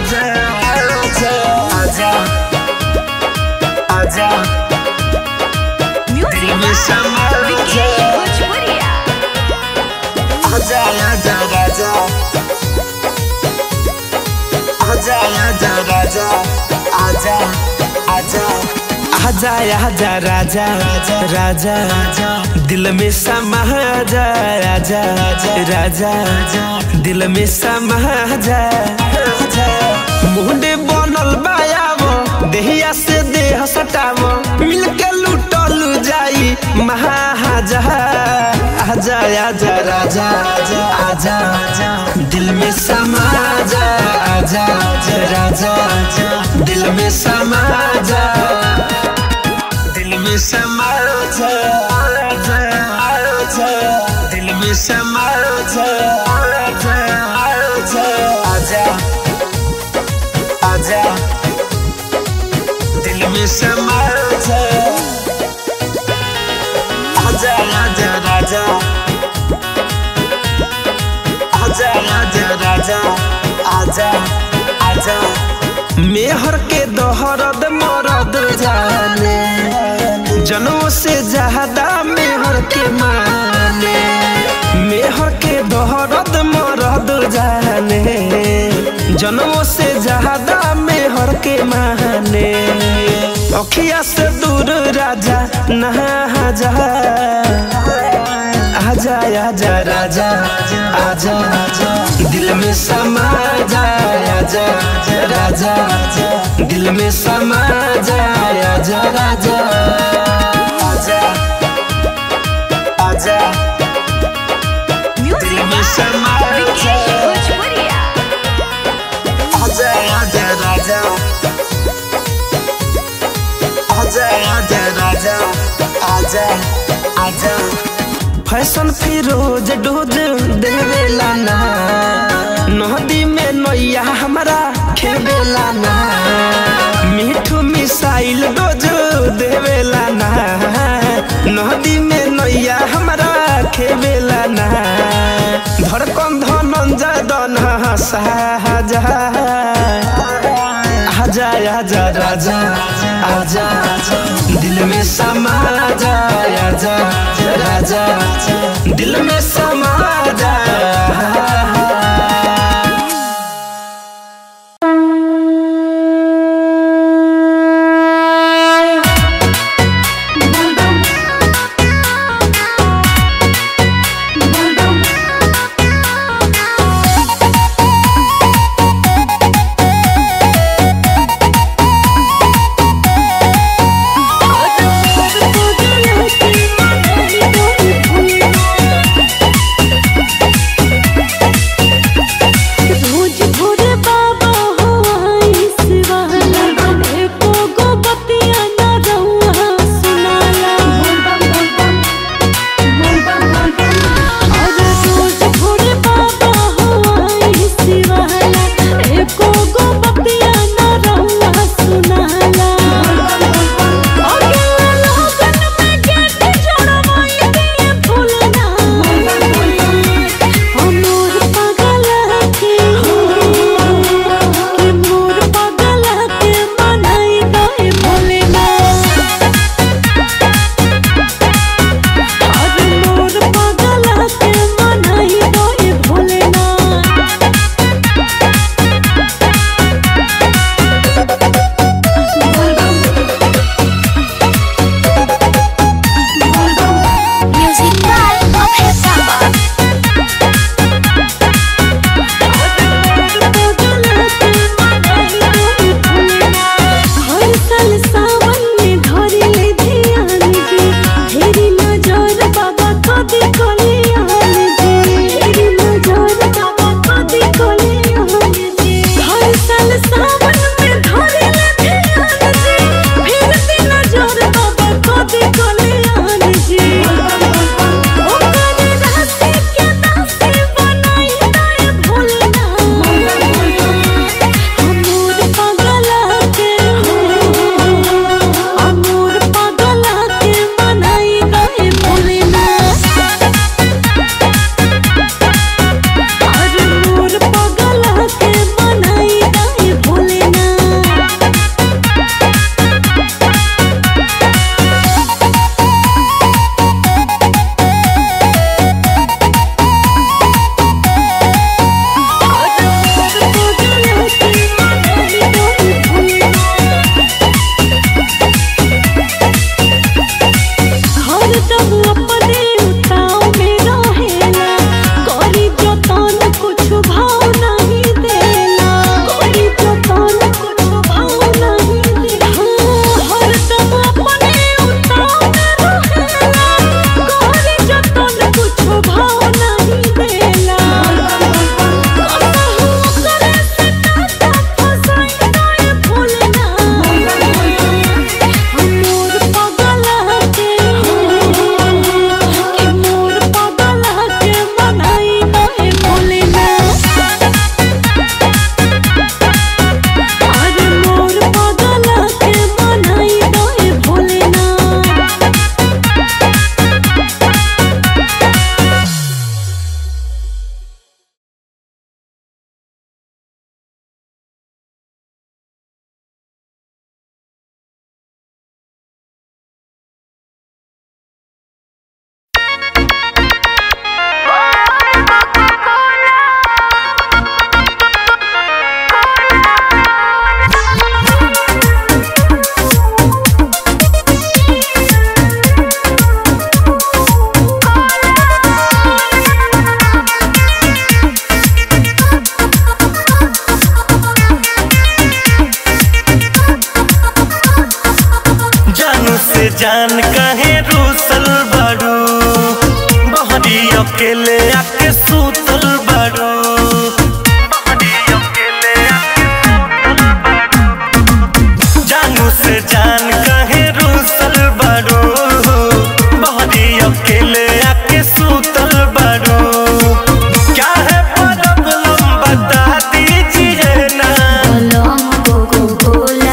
आजा आजा दिल में समा जा आजा आजा राजा आजा आजा राजा आजा आजा आजा आजा राजा राजा राजा दिल में समा जा राजा राजा दिल में समा जा मुंडे बनल बायावो देहिया से देह सटावो मिलके लुटल जाई महाजा आजा आजा राजा आजा आजा दिल में समा जा आजा राजा दिल में समा जा दिल में समा जा आजा आजा दिल में समा जा आजा आजा आजा आजा दिल में समा जा आजा आजा राजा आजा आजा राजा आजा आजा मेहर के दोहरद मरद जाने जनों से ज्यादा मेहर के माने मेहर के दोहरद मरद जाने जनों से ज्यादा मेहर के माने अखिया से दूर राजा नहा जा आजा आजा राजा आजा आजा दिल में समा जा आजा राजा दिल में समा जा आजा राजा आजा आजा दिल में समा जा आजा आजा राजा आजा आजा राजा आजा आजा फैशन फिरोज डोज देवेला ना नदी में नैया हमारा खेवेला ना मीठू मिसाइल डोज देवेला ना नदी में नैया हमारा खेवेला ना धड़कन धनंजय दन साजा आजा आजा राजा आजा दिल में समा जा आजा राजा दिल में समा जा Thank you. जान कहे रूसल बड़ू बहरी अकेले आके सूतल बड़ू बहरी अकेले आके सूतल बड़ू। जानू से जान कहे रूसल बड़ू बहरी अकेले आके सूतल बड़ू क्या है प्रॉब्लम बता दीजिए ना बोलम कोको कोला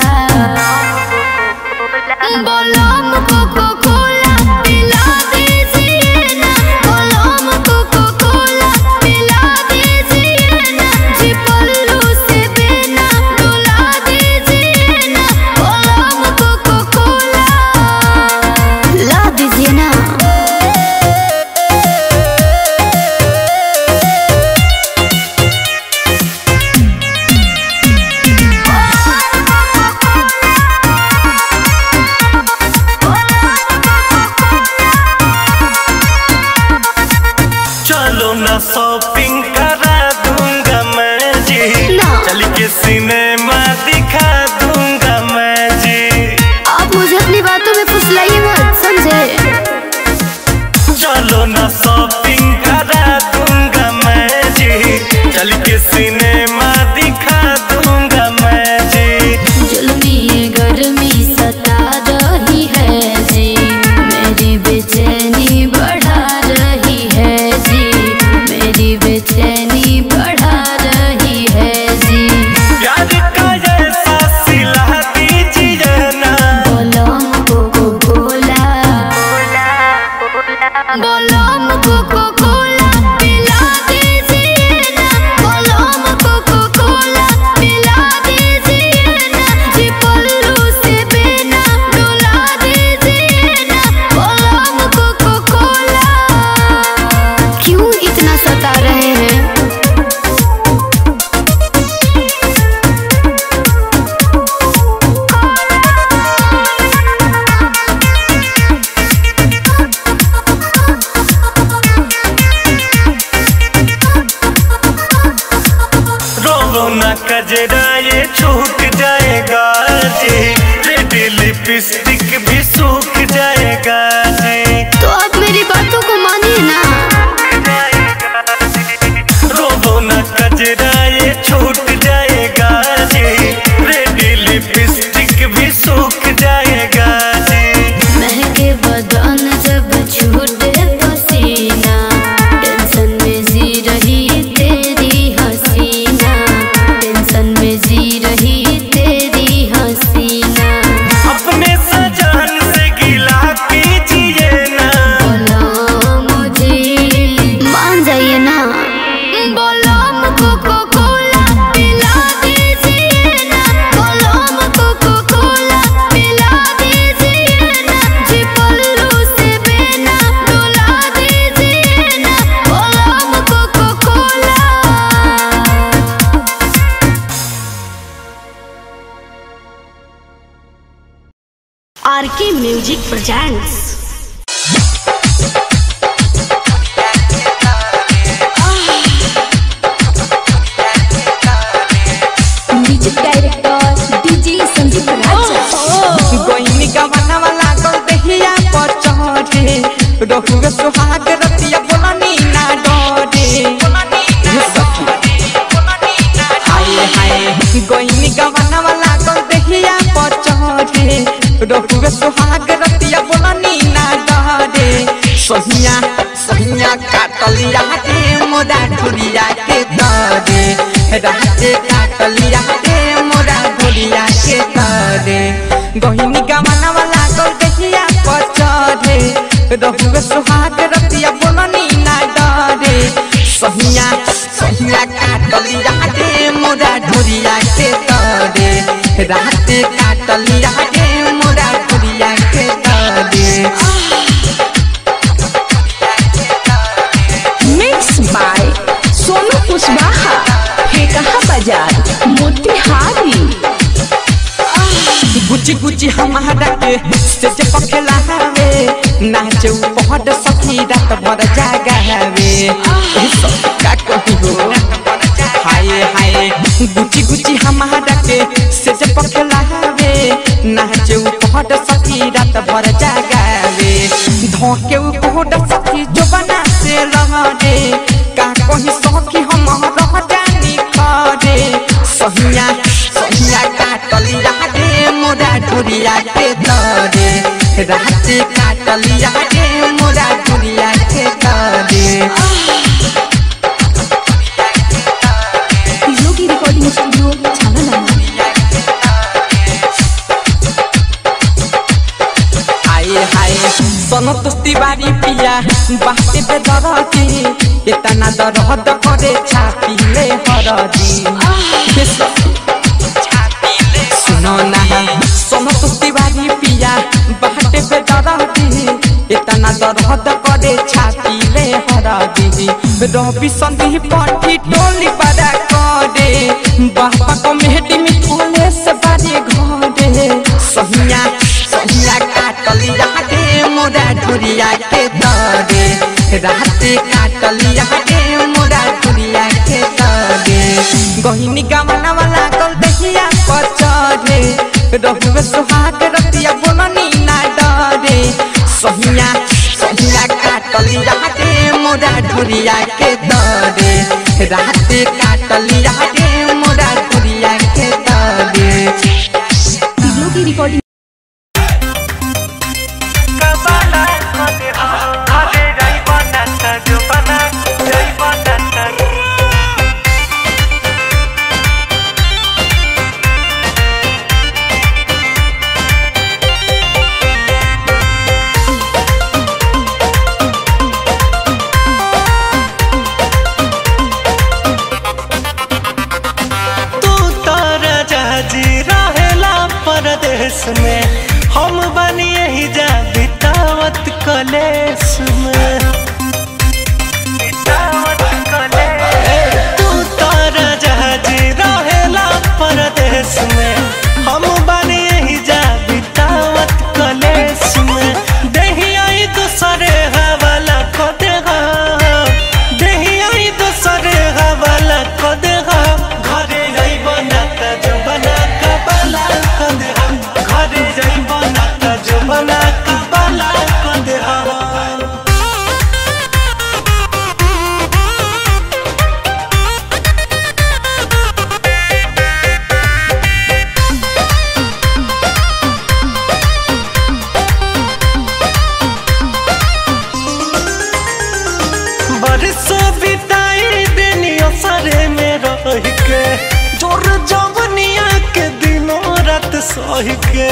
बोलम कोको कोला पिला दीजिए ना बोलम कोको कोला पिला दीजिए ना जी पल्लू से बिना डुला दीजिए ना बोलम कोको कोला ला दीजिए ना चलो ना शॉपिंग करा दूंगा मैं जी ना। चल के सिनेमा दिखा दूंगा मैं जी आप मुझे अपनी बातों में फुसलाइए मत समझे चलो ना शॉपिंग करा दूंगा मैं जी चल के सिनेमा दिखा दूंगा मैं जी जुल्मी ये गर्मी सता रही है जी मेरी बेचैनी बढ़ा रही है जी मेरी बेचैनी बढ़ा रही है जी प्यार का ऐसा सिला दीजिए ना बोलम कोको कोला बोलम कोको कोला पिला दीजिए ना बोलम कोको कोला पिला दीजिए ना जी पल्लू से बिना डुला दीजिए ना बोलम कोको कोला क्यों इतना सता रहे हैं रोवो ना कजरा ये छूट जाएगा जी रेड लिपस्टिक भी सूख जाएगा जी तो आप मेरी बातों को मानिए ना रोवो ना कजरा ये छूट जाएगा जी रेड लिपस्टिक भी सूख जाएगा जी महके बदन जब छूटे पसीना टेंशन में जी रही तेरी हसीना टेंशन में जी रही तेरी हसीना अपने सजान से गिला कीजिए ना बोलो मुझे मान जाइए ना बोलो कोको कोला पिला दीजिए ना बोलो कोको कोला पिला दीजिए ना जी पल्लू से बिना डुला दीजिए ना बोलो Coca Cola RK music presents music director DJ Sanjeev Raja गोइनी गवाना वाला गल दहिया पर चढ़े रहुए सुहाग रतिया बोलनी ना डरे हे सखी हाय हाय गोइनी गवाना वाला गल दहिया पर चढ़े रहुए सुहाग रतिया बोलनी ना डरे सहिया सहिया काटलिया के मोरा ठुरिया के तरे राते काटलिया के मोरा ठुरिया के तरे गहिनी गवाना वाला गल दहिया पर चढ़े रहुए सुहाग रतिया बोलनी ना डरे सहिया सहिया काटलिया के मोरा ढोरिया के तरे राते काटलिया के मोरा ढोरिया के तरे मिक्स बाय सोनू कुशवाहा फेकहा बाजार मोतिहारी गुची गुची हमारा के से जे पखेला हवे नाचे पहड सखी रात भर जागा हवे ए सब का कही हो हाय हाय गुची गुची हमारा के से जे पखेला हवे नाचे पहड सखी रात भर जागा महके उ कोड सखी जो बना से लहरे का कहीं सखी हम रह जानी खरे सहिया सहिया काटलिया रे मोरा ढुरिया के दरे रात काटलिया रे मोरा ढुरिया के दरे योगी रिकॉर्डिंग स्टूडियो छाना आए हाय सनत तिवारी पिया बाटे पे दरदी इतना दर्द करे छाती ले हरदी सुनो ना सनत तिवारी पिया बाटे पे दरदी इतना दर्द करे छाती ले हरदी रवि संधि पठी टोली बड़ा करे बापा को मेहटी में थोले से बारे घरे सहिया सहिया काटलिया रे मोरा ढुरिया के दरे रात काटलिया रे मोरा ढुरिया के दरे गहिनी गमना वाला कल दहिया पचरे रहुए सुहाग रतिया बोलनी ना डरे सहिया सहिया काटलिया रे मोरा ढुरिया के दरे रात काटलिया रे मोरा ढुरिया के दरे योगी रिकॉर्डिंग तू तारा जहाजी रहेला परदेश में हम बनी यही जा बितावत कलेस में तू तारा जहाजी रहेला परदेश में हम बनी यही जा बितावत कलेस में देही आई दूसरे हवाला को देगा देही आई दूसरे हवाला को देगा घरे जाई बनाता जो बना का बाला को देगा घरे जाई बनाता जो बना का बाला को देगा बरसों बिताई दुनिया सारे में रह के जोर जवनिया के दिनों रात सह के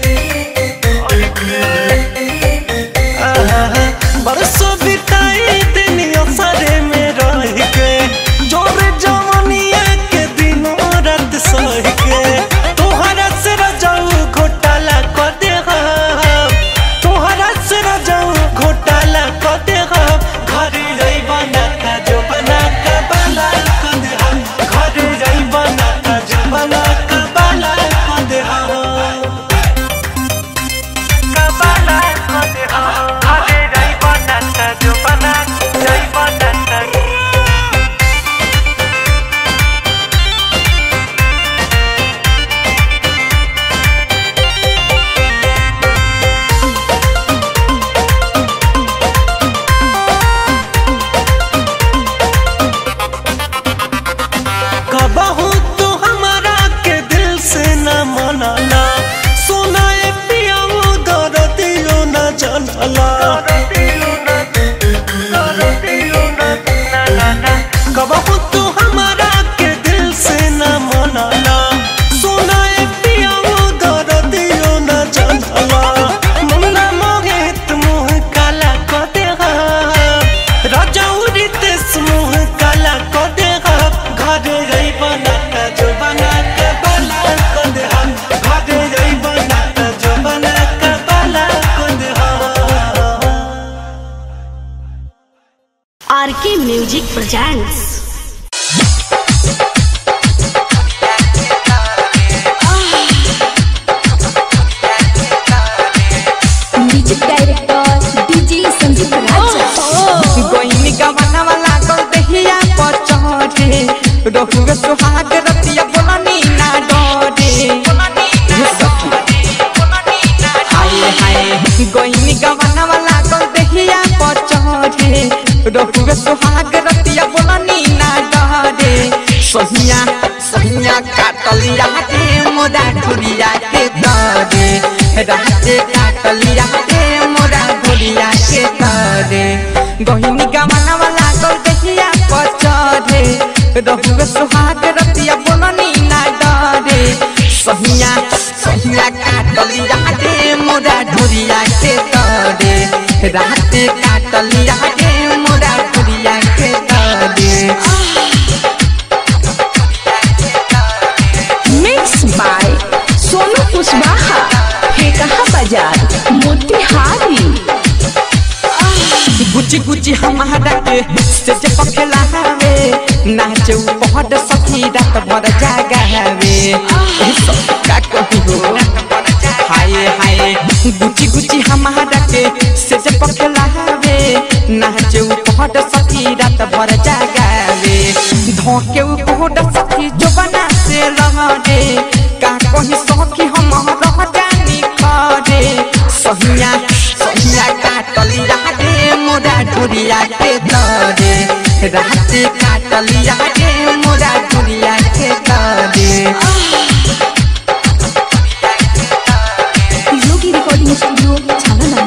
आहा, बरसों बिताई दुनिया सारे में रह के जोर जवनिया के दिनों रात सह के तोहरा से रजाऊ घोटाला कर देगा तोहरा से रजाऊ घोटाला कर देगा घरे जाई बना का जो बना का बाला कर देगा घरे जाई बना का जो बना का बाला कर देगा का बाला कर देगा घरे जाई बना का जो बना जाई बना का कबहू तू हमारा के दिल से न मनाला सुनाए पिया वो दर्दियो न जानला कबहू तू हमारा के दिल से न मनाला सुनाए पिया वो दर्दियो न जानला मुन्ना मोहित मुँह काला को देगा राजौरी तेस मुँह काला को देगा घरे जाई बना का जो बना के बाला को देगा घरे जाई बना का जो बना के बाला को देगा R K music presents music director DJ Sandeep Raja गोइनी गवाना वाला गल दहिया पर चढ़े रहुए सुहाग रतिया बोलनी ना डरे हे सखी हाय हाय गोइनी गवाना वाला गल दहिया रहुए सुहाग रतिया बोलनी ना डरे सहिया सहिया काटलिया रे मोरा ढुरिया के दरे राते काटलिया रे मोरा ढुरिया के दरे गहिनी गमना वाला गल दहिया पचरे रहुए सुहाग रतिया बोलनी ना डरे सहिया सहिया काटलिया रे मोरा ढुरिया के दरे राते काटलिया रे मोरा ढुरिया के दरे मिक्स बाय सोनू कुशवाहा फेकहा बाजार मोतिहारी गुची गुची हमारा के से जे पखेला हवे नाचे पहड सखी रात भर जागा हवे ए सब का कही हो हाय हाय गुची गुची हमारा के से जे पखेला हवे नाचे पहड सखी रात भर जागा हवे धोके पहड सखी जो बना से लहरे का कही सखी हम रह जानी खरे सहिया सहिया काटलिया रे मोरा ढुरिया के तरे रात काटलिया रे मोरा ढुरिया के तरे योगी रिकॉर्डिंग स्टूडियो छाना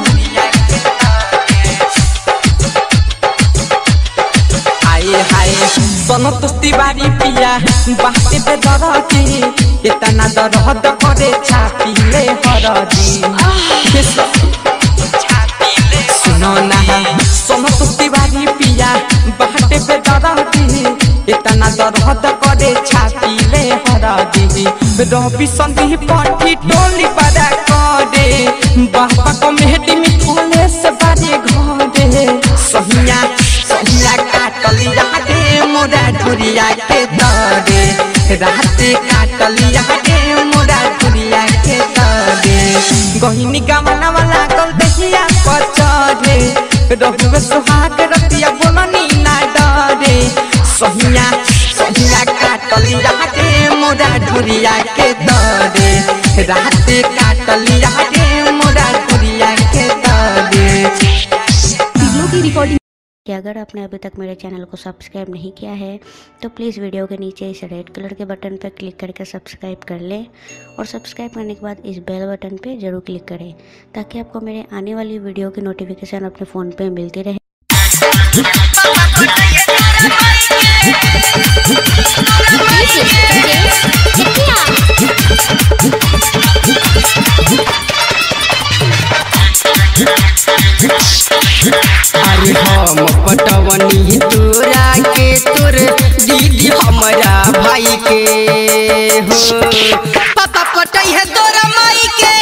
आए हाय सनत तिवारी पिया बाटे पे दरदी इतना दर्द करे छातीले हरदी हे सखी, सुनो ना सनत तिवारी पिया बाटे पे दरदी इतना दर्द करे छातीले हरदी रवि संधि पठी टोली बड़ा करे बापा को मेहदी में खोले से बारे घरे सहिया सहिया काटलिया रे मोरा ढुरिया के दरे रात काटलिया रे मोरा ढुरिया के दरे गहिनी गमना वाला गल दहिया पचरे रहुए सुहाग रतिया बोलनी ना डरे सहिया सहिया काटलिया रे मोरा ढुरिया के दरे रात काटलिया रे मोरा ढुरिया के दरे योगी रिकॉर्डिंग कि अगर आपने अभी तक मेरे चैनल को सब्सक्राइब नहीं किया है तो प्लीज़ वीडियो के नीचे इस रेड कलर के बटन पर क्लिक करके सब्सक्राइब कर लें और सब्सक्राइब करने के बाद इस बेल बटन पे ज़रूर क्लिक करें ताकि आपको मेरे आने वाली वीडियो की नोटिफिकेशन अपने फ़ोन पे मिलती रहे अरे हम पटवनी तोरा के तोर दीदी हमारा भाई के हो पापा पटई है तोरा माई के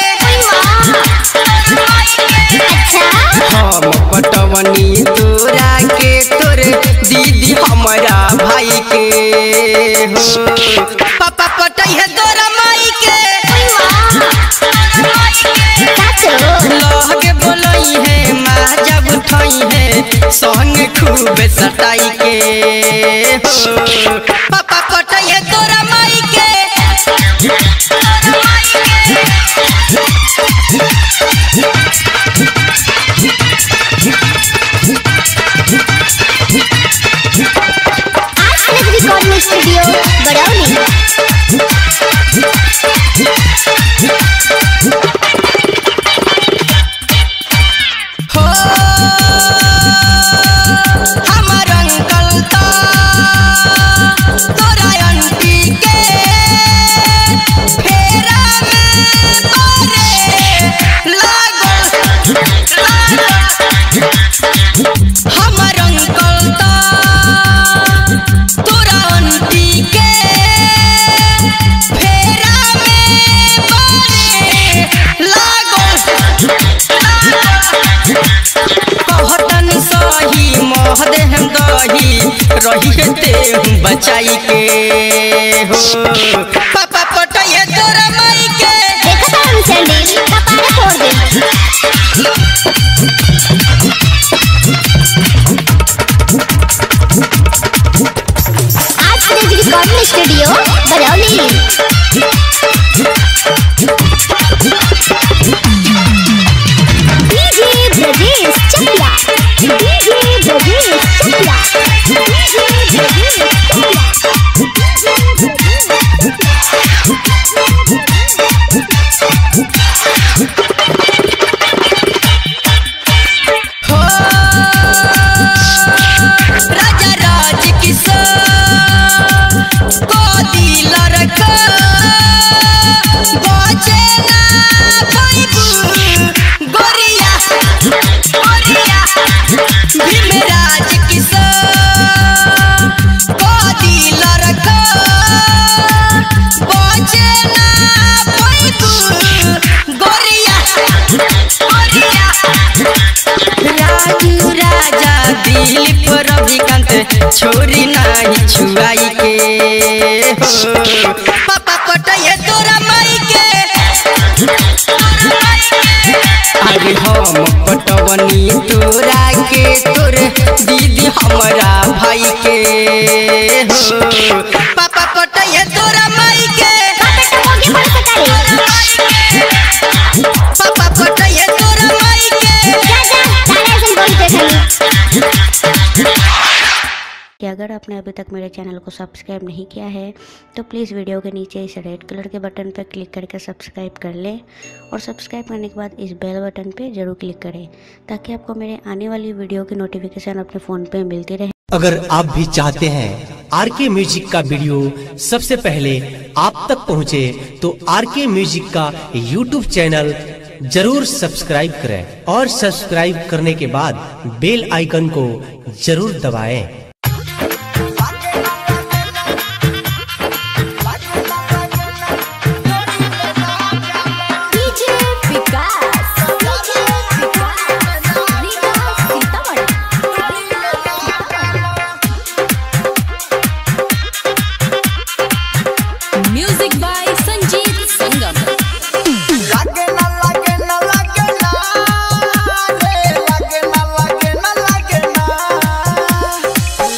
हम पटवनी तोरा के तोर दीदी हमारा भाई के हो पापा पटई है तोरा माई के लहगे बोलई है माँ जब उठई है संग खूब सटाई के हो पापा पटई है तोरा माई के रिकॉर्डिंग स्टूडियो बड़ौनी हो हमर अंकल ता तोरा आंटी के फेरा में पड़े लागल हमर अंकल ता तोरा आंटी के फेरा में पड़े लागल कहतन सही मोह देहम दही रही है ते हम बचाई के हो पापा पटैया तोरा माई के देखा था हम सैंडल कपारे फोड़ दे आज तेज recording studio Barauli DJ Brajesh Chakiya DJ Brajesh के हो पापा पटैया तोरा माई के पापा पटैया तोरा माई के कि अगर आपने अभी तक मेरे चैनल को सब्सक्राइब नहीं किया है तो प्लीज़ वीडियो के नीचे इस रेड कलर के बटन पर क्लिक करके सब्सक्राइब कर लें और सब्सक्राइब करने के बाद इस बेल बटन पे ज़रूर क्लिक करें ताकि आपको मेरे आने वाली वीडियो की नोटिफिकेशन अपने फ़ोन पे मिलती रहे अगर आप भी चाहते हैं आर के म्यूजिक का वीडियो सबसे पहले आप तक पहुंचे तो आर के म्यूजिक का यूट्यूब चैनल जरूर सब्सक्राइब करें और सब्सक्राइब करने के बाद बेल आइकन को जरूर दबाएं। DJ Vikas DJ Vikas Vikas Sitamarhi music by Sanjeet Sangam लागे ना लागे ना लागे ना रे लागे ना लागे ना लागे ना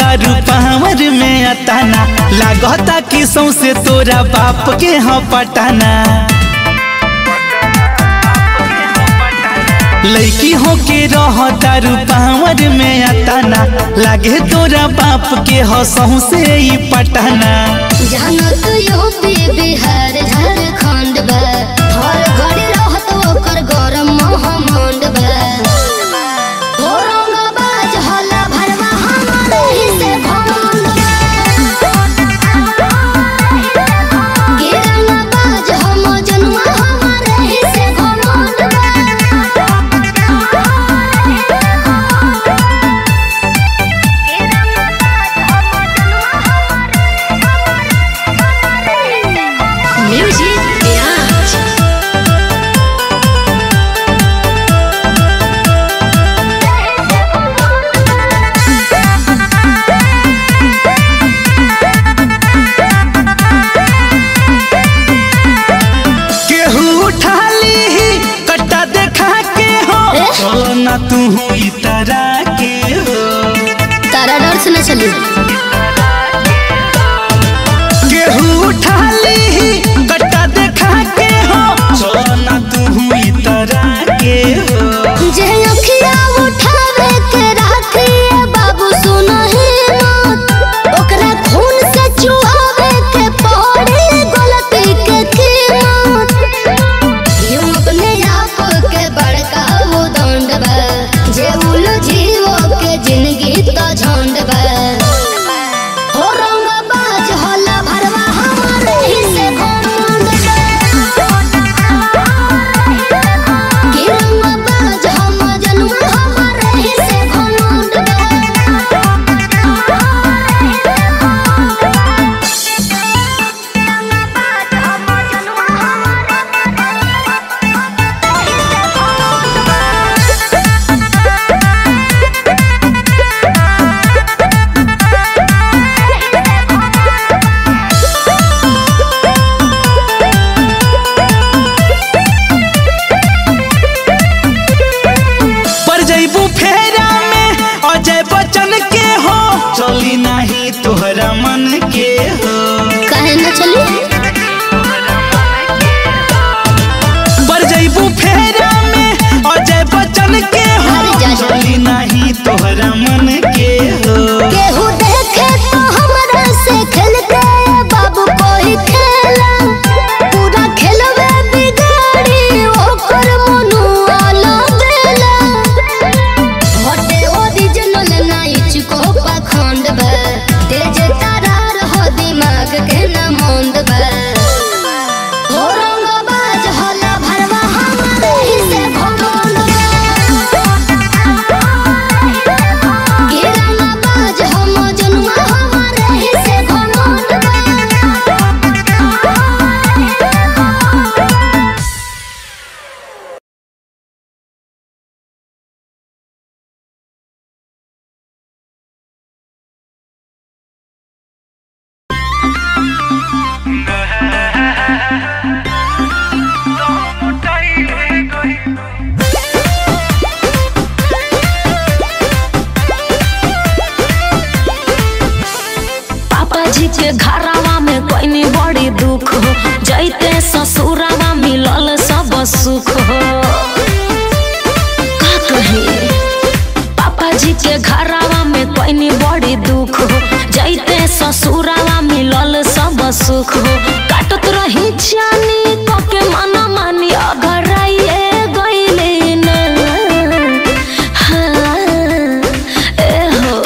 तारू पावर में अताना लागता कि सौसे तोरा बाप के हाँ पटाना लड़की हो के रह तारू पावर में अताना लागे तोरा बाप के हो सौसे ही पटाना जानत यूपी बिहार झारखंड बा हर घड़ी रहत ओकर गरम महमंड बा औरंगाबाद हल्ला भरवा हमारे ही से भमंड बा गिरंगाबाद हम जनुआ हमारे ही से घमंड म्यूजिक विराज केहू उठा ली कट्टा देखा के हो चलो ना तू हुई तरह के हो तारा डर से न चली केहू उठा ली कट्टा देखा के हो चलो ना तू हुई तरह के हो जे अखिया उठावे के राखिए बाबू सुनहि मत ओकरा खून से चुहावे के पड़ी गलती के कीमत यूं अपने आप के बड़का वो दंड बा जे उलझियो के जिंदगी तो झंड बा हो रंगबाज होला भरवा हमारे ही से घमंड बा गिरंगबाज हम जनुआ हमारे ही से घमंड पर जैबू फेरा में अजय बच्चन के हो चली नहीं तोहरा मन के हो काहे न चली पर जैबू फेरा में अजय बच्चन के हो अरे जा जा। चली नहीं तोहरा मन के हो केहू देखे तो हमरा से खेलते बाबू कोई खेला पूरा खेलवे बिगाड़ी ओकर मनुआ लगेला हटे ओरिजिनल नाइच को पाखंड बा तेज तारार हो दिमाग के न मंद बा औरंगाबाद हल्ला भरवा हमारे ही से घमंड बा गिरंगबाज हम जनुआ हमारे ही से घमंड पापा जी के घरावा में कोई नहीं बड़ी दुख हो जैते ससुरावा मिलल सब सुख हो का कही पापा जी के घरावा में कोई नहीं बड़ी दुख हो जैते ससुरावा मिलल सब सुख हो काटत रही जानी के मना मानी अगर आइए गईले ना हाँ, ए हो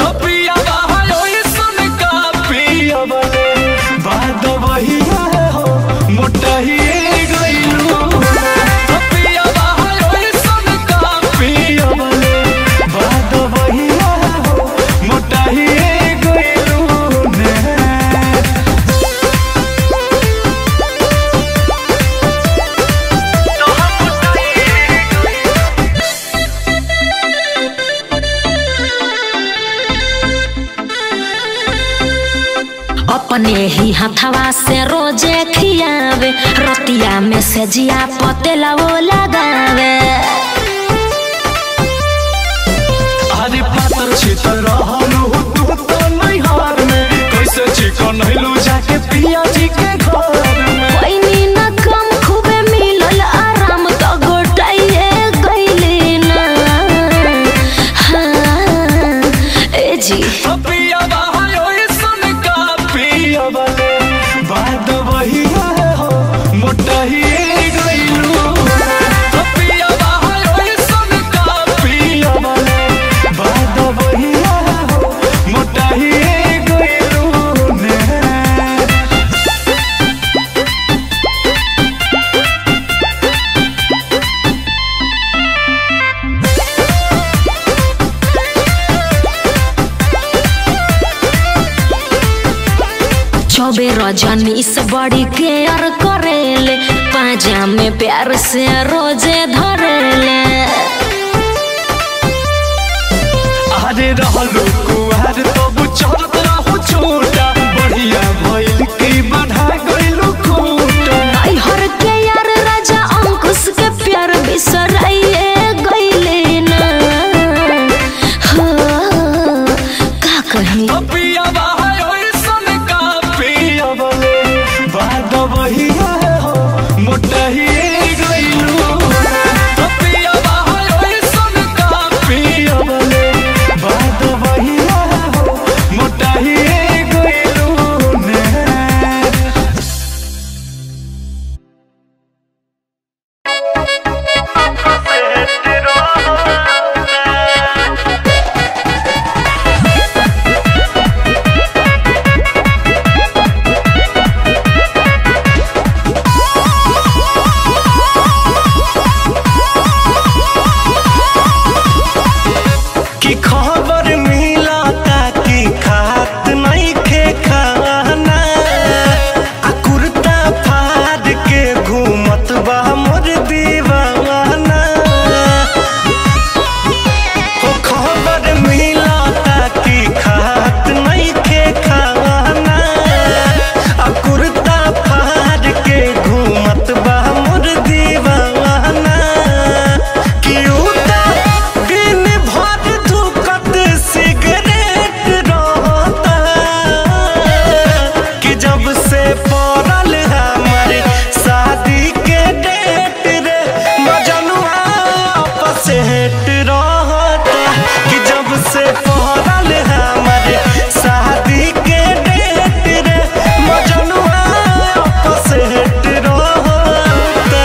अपने ही हथवा से रोजे खियावे रतिया में से जिया पतेला वो लगावे अरे पातर छितर रहनु तू तो नहीं चौबे रजनी से बड़ी केयर करेले पाजा में प्यार से रोजे धरेले अरे रहलो कुआर तब चलत रहू छोटा बढ़िया भइल की बढ़ा गइलू खूटा आई हर के यार राजा अंकुश के प्यार बिसराइए गइले ना हो का कहीं पिया बाहर ओइसन का पिया बले बाद वही हो मोटा ही गइलू पिया बाहर ओइसन का पिया बले बाद वही हो मोटा ही गइलू ने की खबर मिला ताकि खात नहीं खे खाना आ कुर्ता फाड़ के घूमत बा मोर दीवाना हो खबर मिला ताकि खात नहीं खे खाना आ कुर्ता फाड़ के घूमत बा मोर दीवाना कि उता दिन भर धुकत सिगरेट रहता कि जब से पड़ल हमर शादी के डेट रे मजनुआ आपस हेट रहता कि जब से पड़ल हमर शादी के डेट रे मजनुआ आपस हेट रहता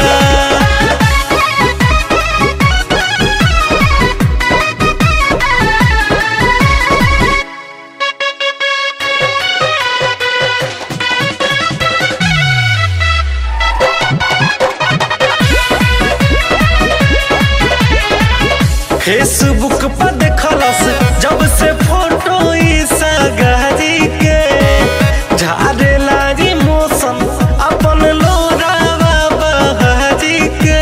फेसबुक पर देखलस जब से फोटो ई सगारी के झारे लागी मौसम अपन लोरावा बहारी के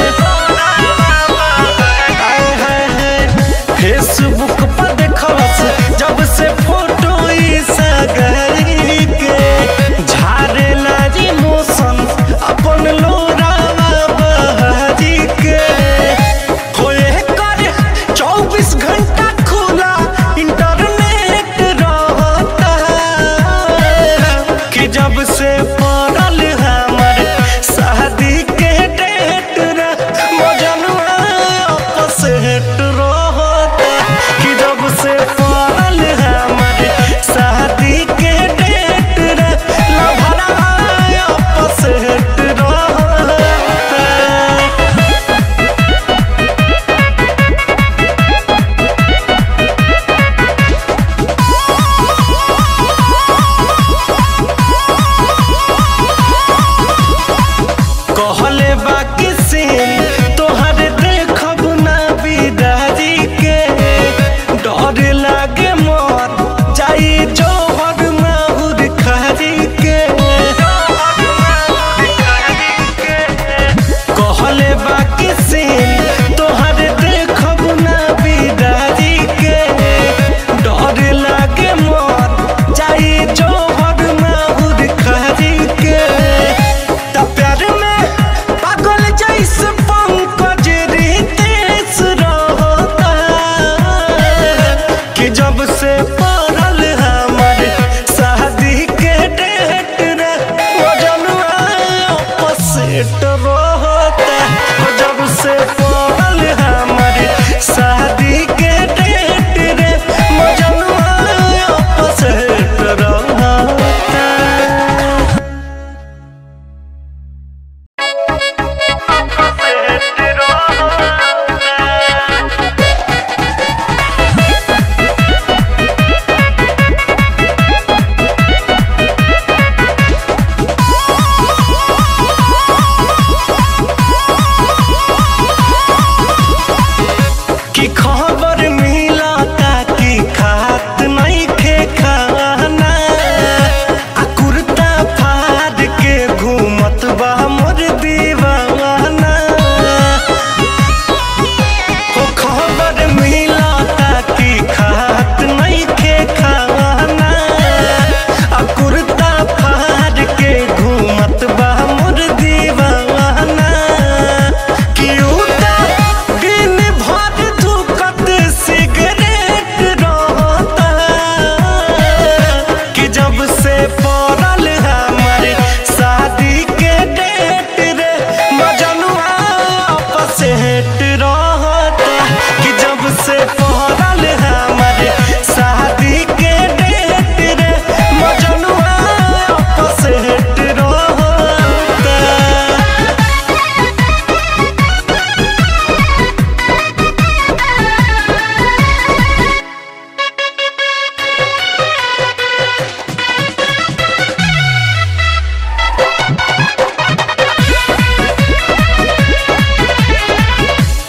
आय हाय हाय फेसबुक पर देखलस जब से फोटो ई सगारी के झारे लागी मौसम अपन लोरावा बहारी के होए कर चौबीस घंटा खुला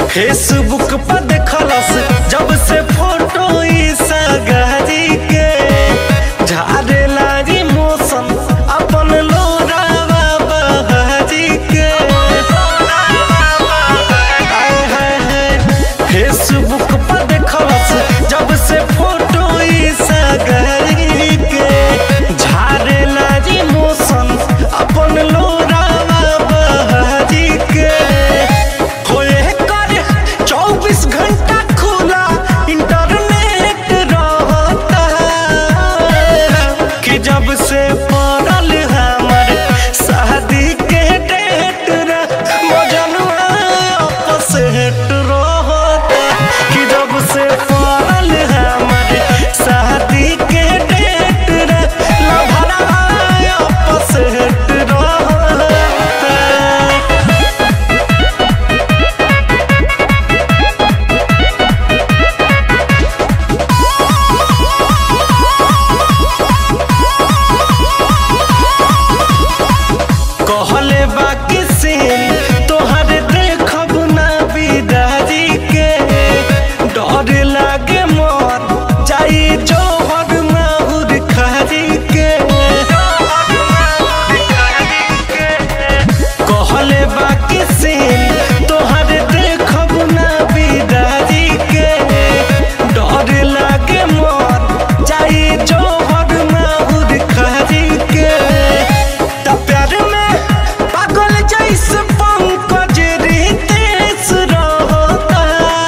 फेसबुक पर देखलस जब से फोटो ई सगारी के झारे लागी मौसम अपन लोरावा बहारी के आय हाय हाय फेसबुक पर देखलस जब से फोटो ई सगारी के झारे लागी मौसम अपन लोरावा बहारी के होए कर चौबीस घंटा खुला इंटरनेट रहता कि जब से पड़ल हमर शादी के डेट रे मजनुआ अपसेट रहता कि जब से पड़ल हमर शादी के डेट रे लभरा अपसेट रहता कहले बाकी सीन तोहर देखब ना बिदारी के डर लागे मर जाई जोहर माहुर खारी के कहले बाकी सीन तोहर देखब ना बिदारी के डर लागे मर जाई जोहर माहुर खारी के त प्यार में पागल जैसे पंकज रितेश रहता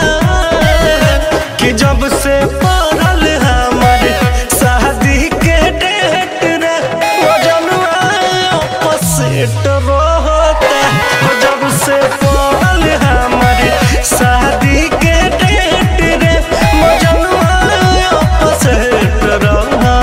कि जब से पड़ल हमर शादी के डेट रे वो जनुआ अपसेट रहता वो जब से पड़ल हमर शादी के डेट रे वो जनुआ अपसेट रहता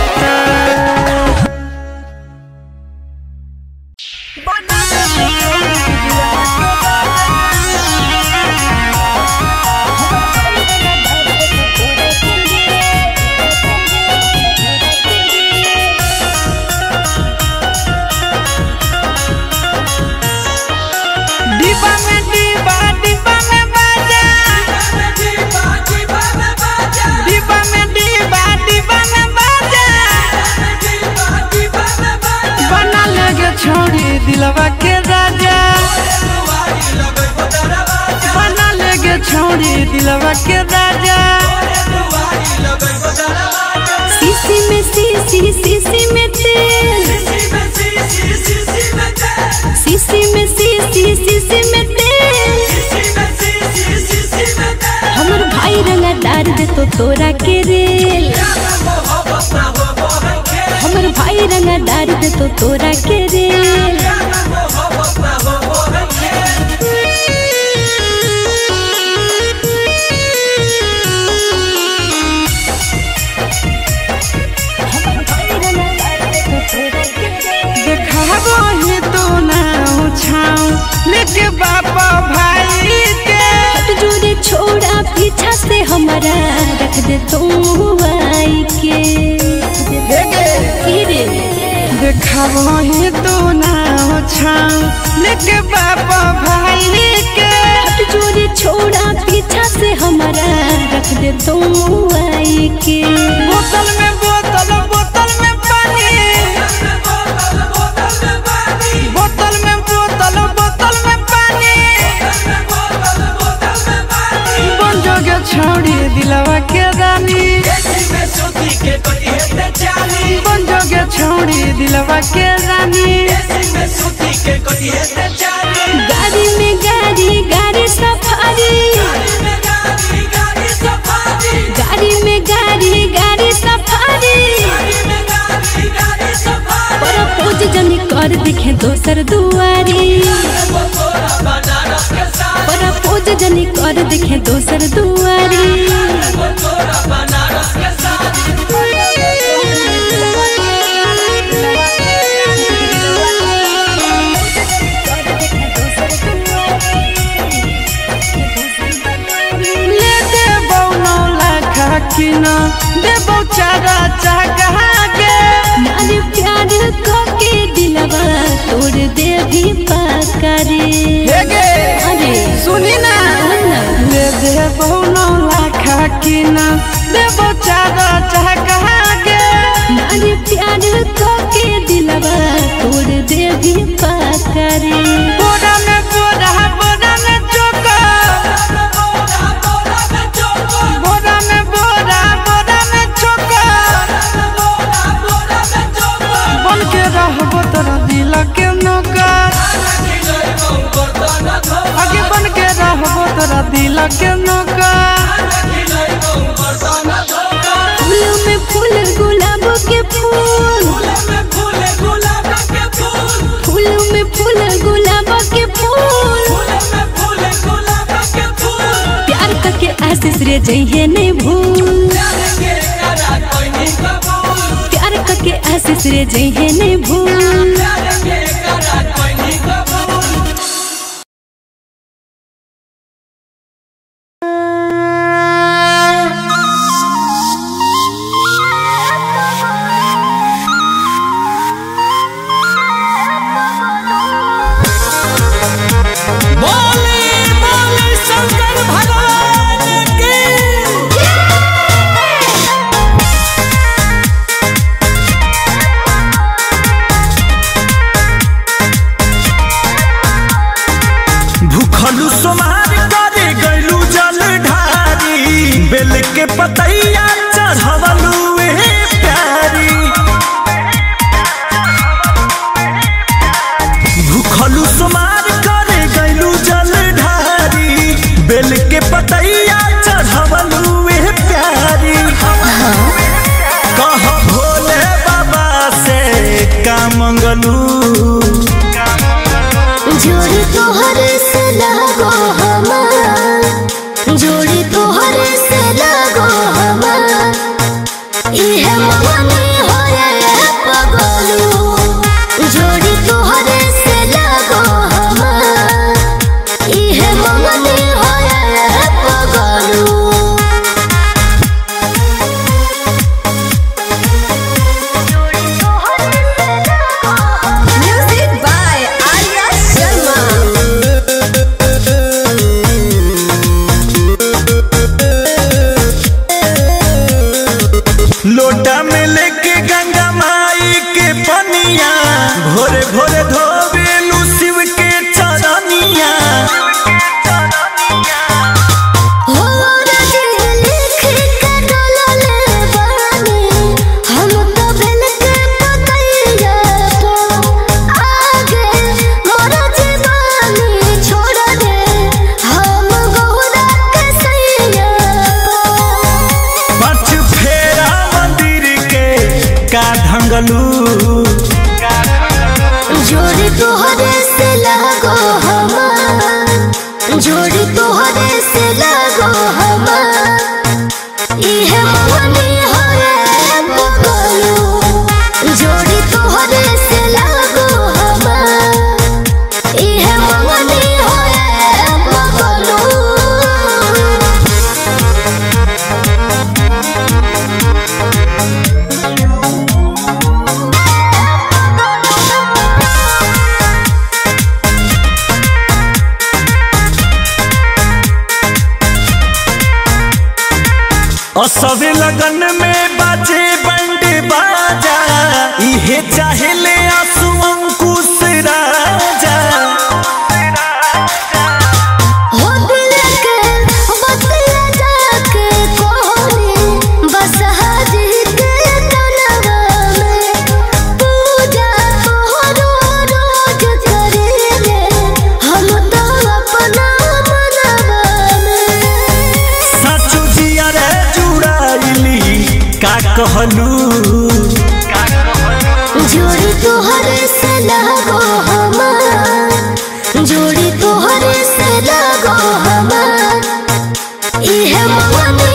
डिब्बा में डिब्बा डिब्बा में बाजा डिब्बा में डिब्बा डिब्बा में बाजा बना लगे छोड़ी दिलवा के राजा बना लगे छोड़ी दिलवा के राजा सीसी में सीसी सीसी में तेल सीसी में सीसी सीसी में तेल हमर भाई रंगा डार दे तो तोरा के रेल हमर भाई रंगा डार दे तो तोरा के रेल देखाबो ही तो ना छाऊ लेके बाबा भाई के हट जोरे छोड़ा पीछा से हमारा रख दे तू आई के फिर देखाबो ही तो ना छाऊ लेके बाबा भाई के हट जोरे छोड़ा पीछा से हमारा रख दे तू आई के बोतल में बोतल बोतल में पानी बोतल में बोतल बोतल में पानी बन जोगे छोड़ी दिलवा के रानी बन जोगे छोड़ी दिलवा के रानी गाड़ी में गाड़ी गाड़ी सफारी गाड़ी में गाड़ी गाड़ी सफारी पर पूज जनी कर दिखे दोसर दुआरी पर पूज जनी कर दिखे दोसर दुआरी ले देबौ नौ लाख किन देबौ चारा चाहा के नारी प्यार को के दिलवा तोड़ दे भी पाकारी हे गे अरे सुनी ना बोल ना कि ना देवो चारा चाह कहा के नारी प्यार को के दिलवा तोड़ दे भी पाकरे बोरा में बोरा बोरा में चोका बोरा में बोरा बोरा में चोका बन के रहबो तोरा दिल के नौकर आगे बन के रहबो तोरा दिल के नौकर फूलों में फूल गुलाब के फूल फूलों में फूल गुलाब के फूल प्यार करके आशीष रे जइहे नहीं भूल प्यार करके आशीष रे जइहे नहीं भूल बोले बोले शंकर भगवान की भूखलू सोमार करे गैलू जल ढारी बेल के पतैया चढ़वलू ए प्यारी भूखलू सोमार करे गैलू जल ढारी बेल के पतैया चढ़वलू ए प्यारी कह भोले बाबा से का मंगलू जोड़ी तोहर से लगो हमार जोड़ी तोहर से लगो हमार इहे मगनी होए पगलू जोड़ी तोहर से लगो हमार इहे मगनी होए पगलू Music by Arya Sharma. लोटा में लेके गंगा माई के पनिया भोरे भोरे धोबेलू शिव के चरनिया हो राजे लिख के डोलले बानी हम तो बेल के पतैया तो आगे मोर जीवानी छोड़ दे हम गौरा के सैया पछ फेरा मंदिर के का ढंगलू जोड़ी तोहरे से लगो हमार जोड़ी तोहरे से लगो हमार इहे मगनी होए बगलू जोड़ी तोहरे से लगो हमार इहे मगनी होए बगलू असवे लगन में बाजे बंड बाजा इहे चाहेले आंसू अंकुश राजा हो दिल के बतिया जाके कोहनी बस हाजी के तनवा में पूजा तोहरो रोज करेले हम तो अपना मनवा में साचू जिया रे जुड़ाइली का कहलू जोड़ी तोहरे से लगो हमार जोड़ी तोहरे से लगो हमार इहे मगनी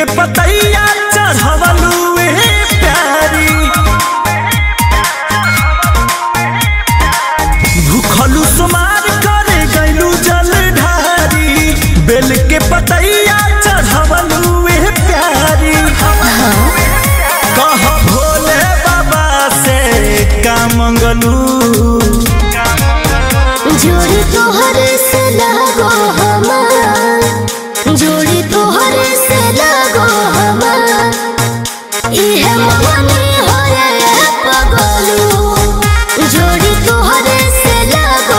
के पतैया चढ़वलू ए प्यारी भूखलू सुमार करे गैलू जल ढारी बेल के पतैया चढ़वलू ए प्यारी कह भोले बाबा से का मंगलू जोड़ी तोहर से लगो हमार जोड़ी तोहर से लगो हमार इहे मगनी होए पगलू जोड़ी तोहर से लगो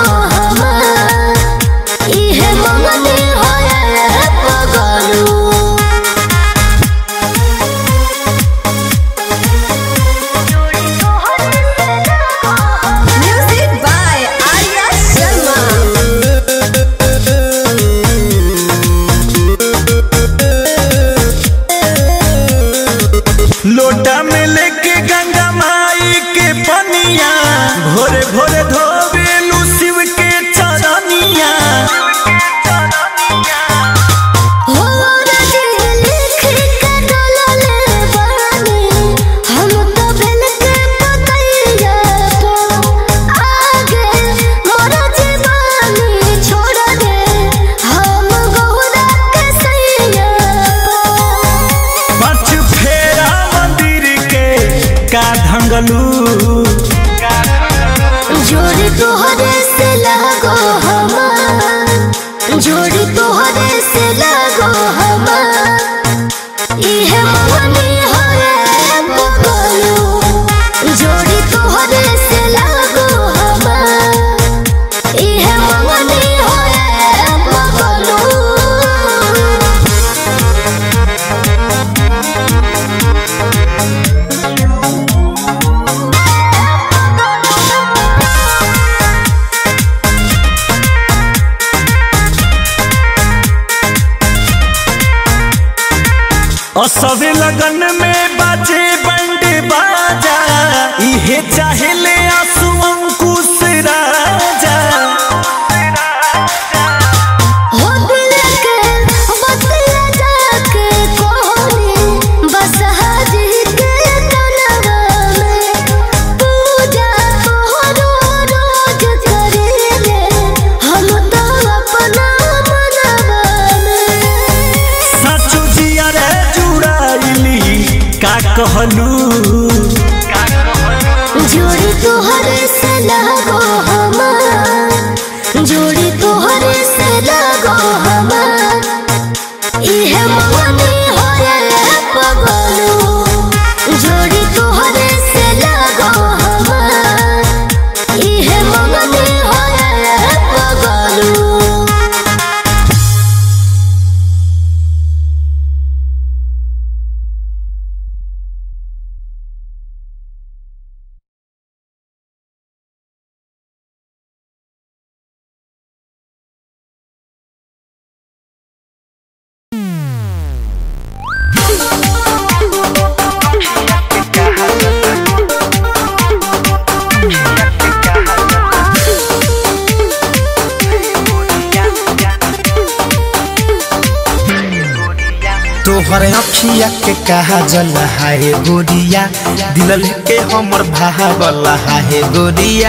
हमार इहे मगनी होए पगलू Music by Arya Sharma. लोटा में लेके गंगा माई के पनिया भोरे भोरे धोबेलू शिव के चरनिया हो राजे लिख के डोलले बानी हम तो बेल के पतैया तो आगे मोरा जीवानी छोड़ दे हम गौरा के सैया पाँच फेरा मंदिर के का धंगलू जोड़ी तोहरे से लगो हमार जोड़ी तोहरे से लगो हमार इहे मगनी होए बगलू जोड़ी तोहरे से लगो हमार इहे मगनी होए बगलू और सभी लगन में बाजे बंड बाजा इहे चाहे ले आंसू अंकुश राजा हो दिल के बतिया जाके कोहनी बस हाजी के तनवा में पूजा तोहरो रोज करेले हम तो अपना मनवा में साचो जिया रे जुड़ाइली का कहलू जोड़ी तोहरे से लगो हमार जोड़ी तोहरे से लगो हमार इहे मगनी होए पगलू जोड़ी तोहरे से लगो हमार इहे मगनी होए पगलू तोहर अखिया के कहा जल हाय गोरिया दिल लेके हमर भागल हाय गोरिया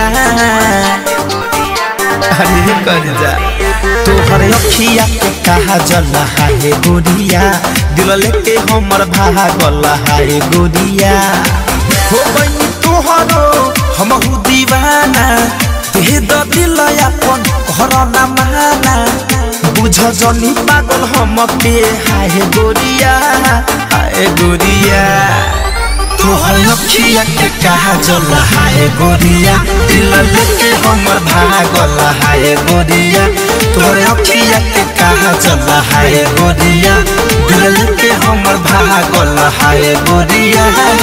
अरे कर जा तोहर अखिया के कहा जल हाय गोरिया दिल लेके हमर भागल हाय गोरिया हो गई तोहरो हमहु दीवाना दे द दिल अपन घर ना माना बुझ जनी पागल हम के हाय गोरिया हाय गोरिया तोहर अखिया के कहा जल हाय गोरिया दिल लेके हमर भागल हाय गोरिया तोहर अखिया के कहा जल हाय गोरिया दिल लेके हमर भागल हाय गोरिया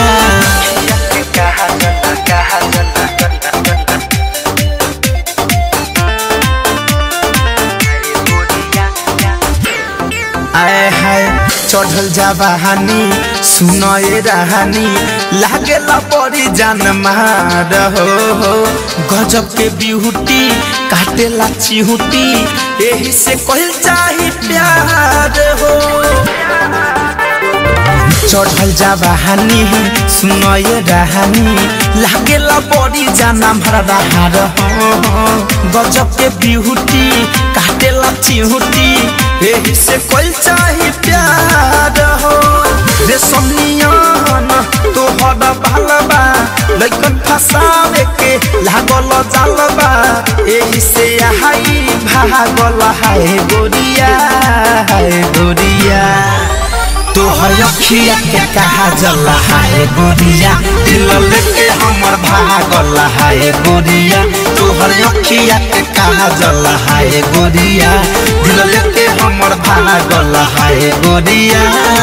आए हाय चढ़ल जाबानी सुनए रहानी लागेला बड़ी जान मार हो हो गजब के बिहुटी काटेला चिहुटी एही से कहल चाही प्यार हो चढ़ल जाबानी सुनय रहानी लागेला बड़ी जाना भरा हार गजब के बिहुटी काटेला चिहुटी एही से कोई चाही प्यार हो रे सोनियन तोहर भालबा लइकन फसावे के लागल जालबा एही से हाई भागल हाय गोरिया हाय गोरिया तोहर अखिया के कहा जल हाय गोरिया दिल लेके हमर भागल हाय गोरिया तोहर अखिया के कहा जल हाय गोरिया दिल लेके हमर भागल हाय गोरिया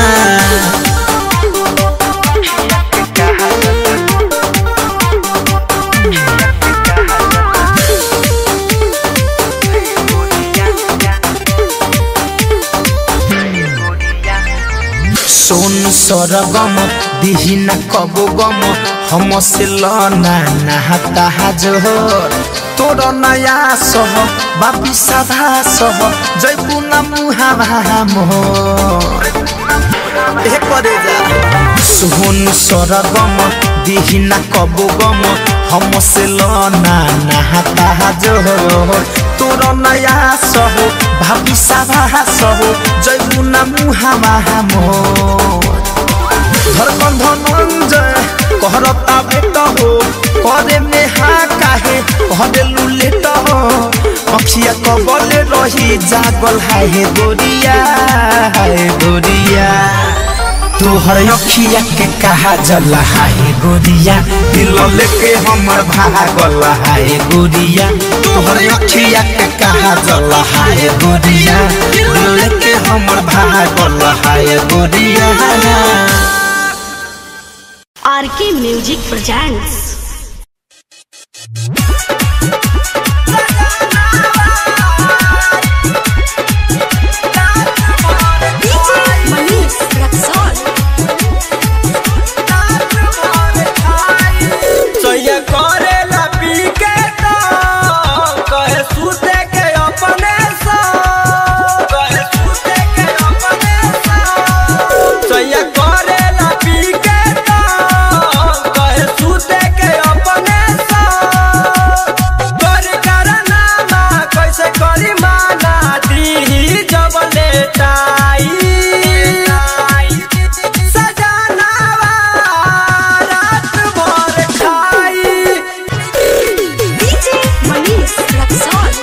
सोन सरगम दिहिन कबो गम हम से लना नहाता जोहर तोर नया सह बापी साधा सह जैबू न मुहा मोहर ए करे जा सोन सरगम दिहिन कबो गम हम से लना नहाता जोहर तोर नया सह भाभी साधा सह जैबू न मुहा मोहर धड़कन धनंजय कहरता बेट हो करे में हा काहे कहरे लुलेट हो अखिया कबले रही जागल हाय गोरिया हाय गोरिया तोहर अखिया के कहा जल हाय गोरिया दिल लेके हमर भागल हाय गोरिया तोहर अखिया के कहा जल हाय गोरिया दिल लेके हमर भागल हाय गोरिया RK music presents Manish Raxol. सैया करेला पी के तो कहे सुते के अपने सा कहे सुते के अपने सा सैया करेला पी के तो कहे सुते के अपने सा कर करना मा कैसे करी माना दी जब लेटाई सजनावा रात भर खाई DJ Manish Raxol.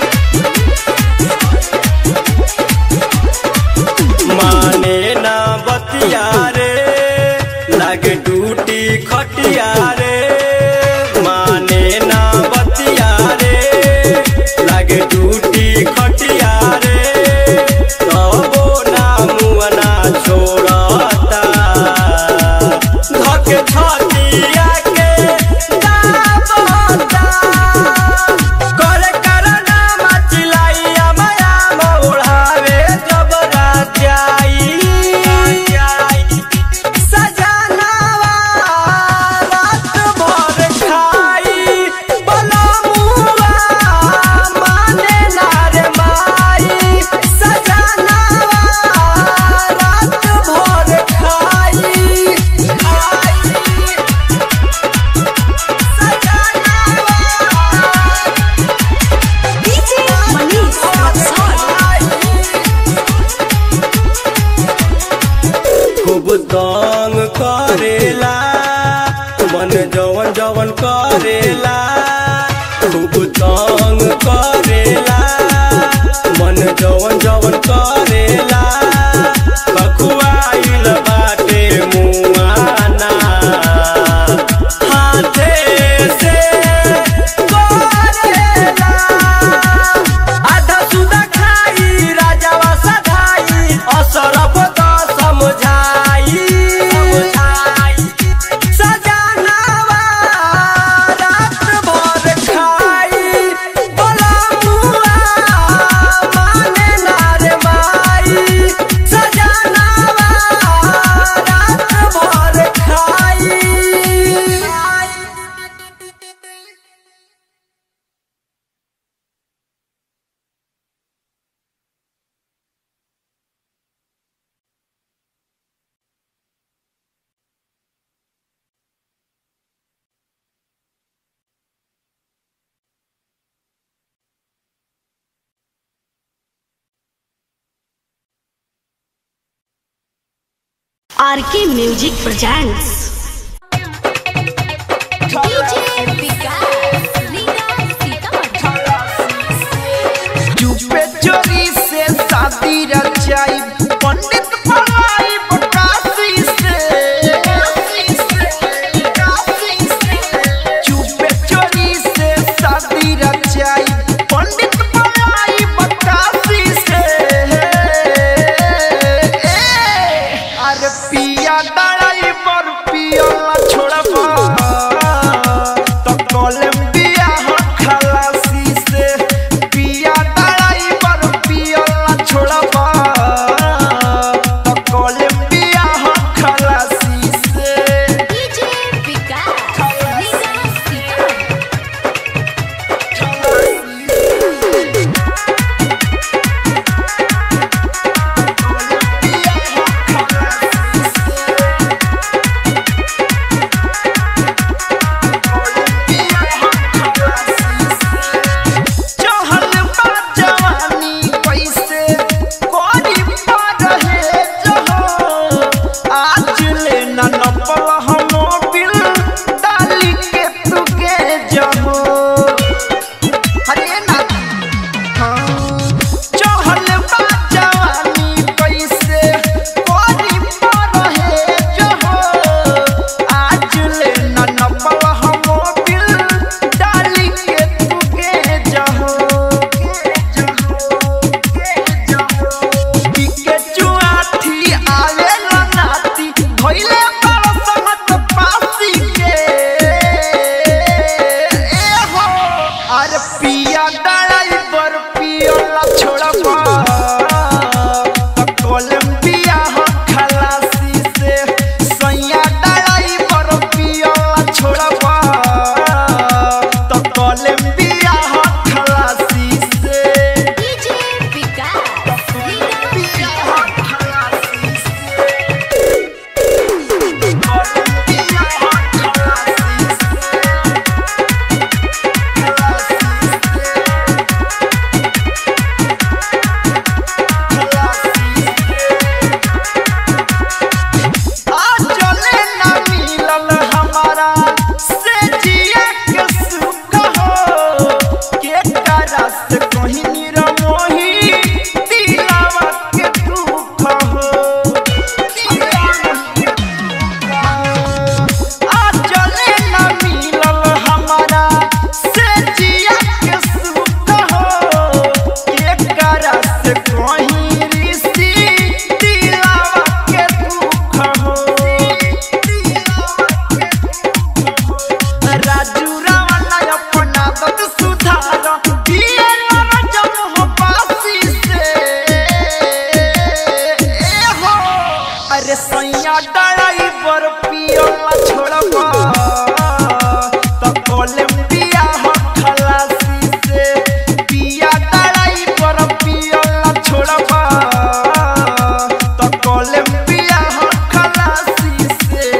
माने ना बतिया रे लागे टूटी खटिया रे माने ना बतिया रे लागे टूटी खटिया रे तबो ना मुअना छोड़ता धके छतिया के दाबता करे करना मचिलाइया माया मोढ़ावे जब राजाई सजनावा रात भर खाई बलमुआ माने ना रे माई सजनावा रात भर खाई खाई DJ Manish Raxol. खूब तंग करेला मन जवन जवन करेला खूब तंग करेला मन जवन जवन करेला कखुआइल बाटे मुआना हाथे से करेला आधा सुधा खाई राजावा सधाई असरफ तो समझाई सजनावा रात भर खाई बोला मुआ आर के म्यूजिक प्रेजेंट्स चुपे चोरी से शादी रचाई पंडित पढ़ाई बकासी से चुपे चोरी से शादी रचाई पंडित पढ़ाई बकासी से अरे पिया दड़ाई पर पिया छोड़बा तो कोलंबिया खलासी से पिया दड़ाई पर पिया छोड़बा तो कोलंबिया खलासी से चहल बा जवानी कैसे कोरी पर रहे जहो आज ले न नपल हम बिल डाली के तुके जहो हरे ना चहल बा जवानी कैसे कोरी पर रहे जहो आज ले न नपल हम बिल डाली के तुके जहो के चुआठी आवे नाती भइले बड़ समत पासी के ए हो अरे पिया डराई बर पियोला छोड़बा कोलंबिया हो खलासी से सैया डराई बर पियोला छोड़बा तो कोलंबिया हो खलासी से चले ना मिलल हमारा से जिया के सुख हो के करा से कहीं निरमोही दिलावा के दुख हो आ चले ना मिलल हमारा से जिया के सुख हो के करा से कहीं ऋषि दिलावा के दुख हो राजू रावण अपना दत सुधार दिए जब हो पासी से ए हो अरे सैया ड्राइवर पियोला छोड़बा तो कोलंबिया हो खलासी से पिया ड्राइवर पियोला छोड़बा तो कोलंबिया हो खलासी से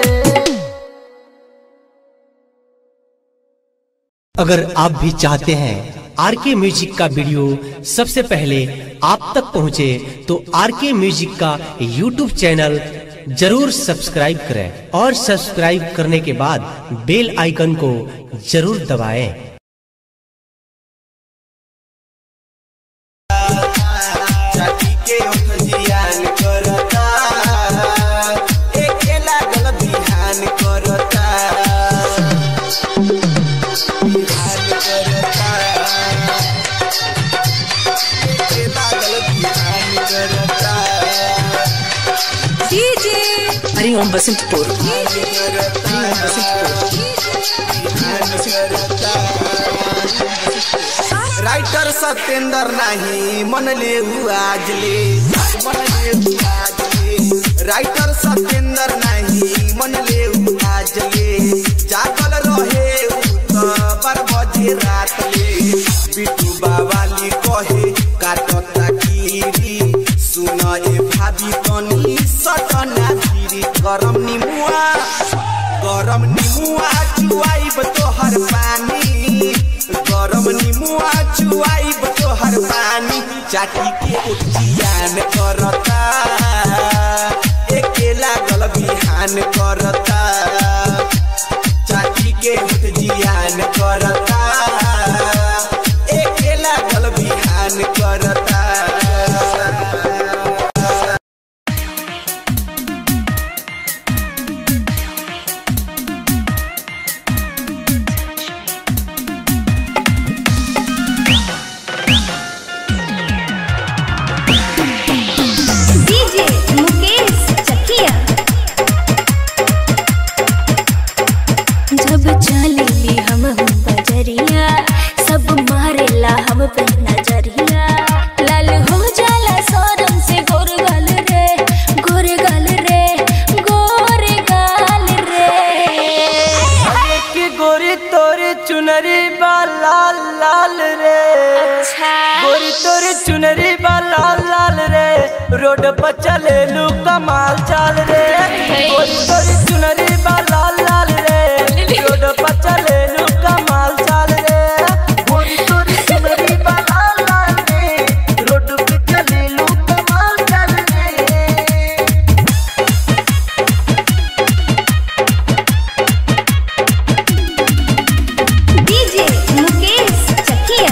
अगर आप भी चाहते हैं आर के म्यूजिक का वीडियो सबसे पहले आप तक पहुंचे तो आर के म्यूजिक का यूट्यूब चैनल जरूर सब्सक्राइब करें और सब्सक्राइब करने के बाद बेल आइकन को जरूर दबाएं। चाची के ओठ जियान करता एके लागल बिहान करता बिहान करता एके लागल बिहान करता हरि ओम बसंतपुर बिहान करता राइटर सत्येंद्र नहीं मन ले आज ले मन ले आज ले राइटर सत्येंद्र नहीं मन ले आज ले जागल रहे उ तो बार बजे रात ले बिटू बावाली कहे काटता कीरी सुन ए भाभी तनी सटना धीरी गरम निमुआ गरम निमुआ चुआइब तोहर पानी गरम निमुआ चुआइब तोहर पानी चाटी के उठियान करता एके लागल बिहान करता चाची के हित जियान करता एके लागल बिहान करता डीजे मुकेश चकिया जब चलेली हम हम बजरिया सब मारेला हम पे नजरिया लाल हो जाला सोरम से गोर गाल रे गोर गाल रे गोर गाल रे की गोरी तोरी चुनरी बा लाल लाल रे गोरी तोरी चुनरी बा लाल लाल रे रोड पर चले लू कमाल चाल रे गोरी तोरी चुनरी बा लाल लाल रे रोड पर चले लू कमाल चाल रे गोरी तोरी चुनरी बा लाल लाल रे रोड पे चले लू कमाल चाल रे डीजे मुकेश चकिया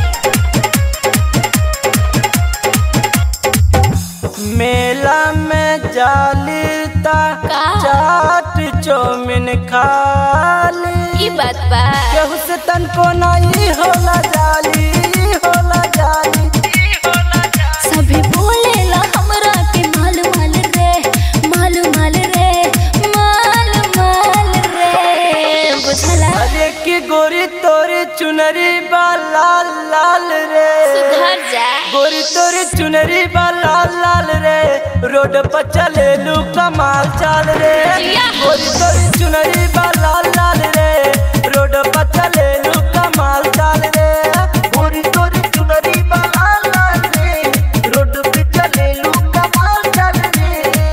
मेला में जालीता चाट चौमिन खाली ई बात बा केहू से तनको नहीं होला जाली होला जाली सभी बोलेला हमरा के माल माल रे माल माल रे माल माल रे बुझला अरे की गोरी तोरी चुनरी बा लाल लाल रे सुधर जा गोरी तोरी चुनरी बा लाल लाल रे रोड पर चले लू कमाल चाल रे गोरी तोरी चुनरी बा लाल लाल रे रोड पर चले लू कमाल चाल रे गोरी तोरी चुनरी बा लाल लाल रे रोड पे चले लू कमाल चाल रे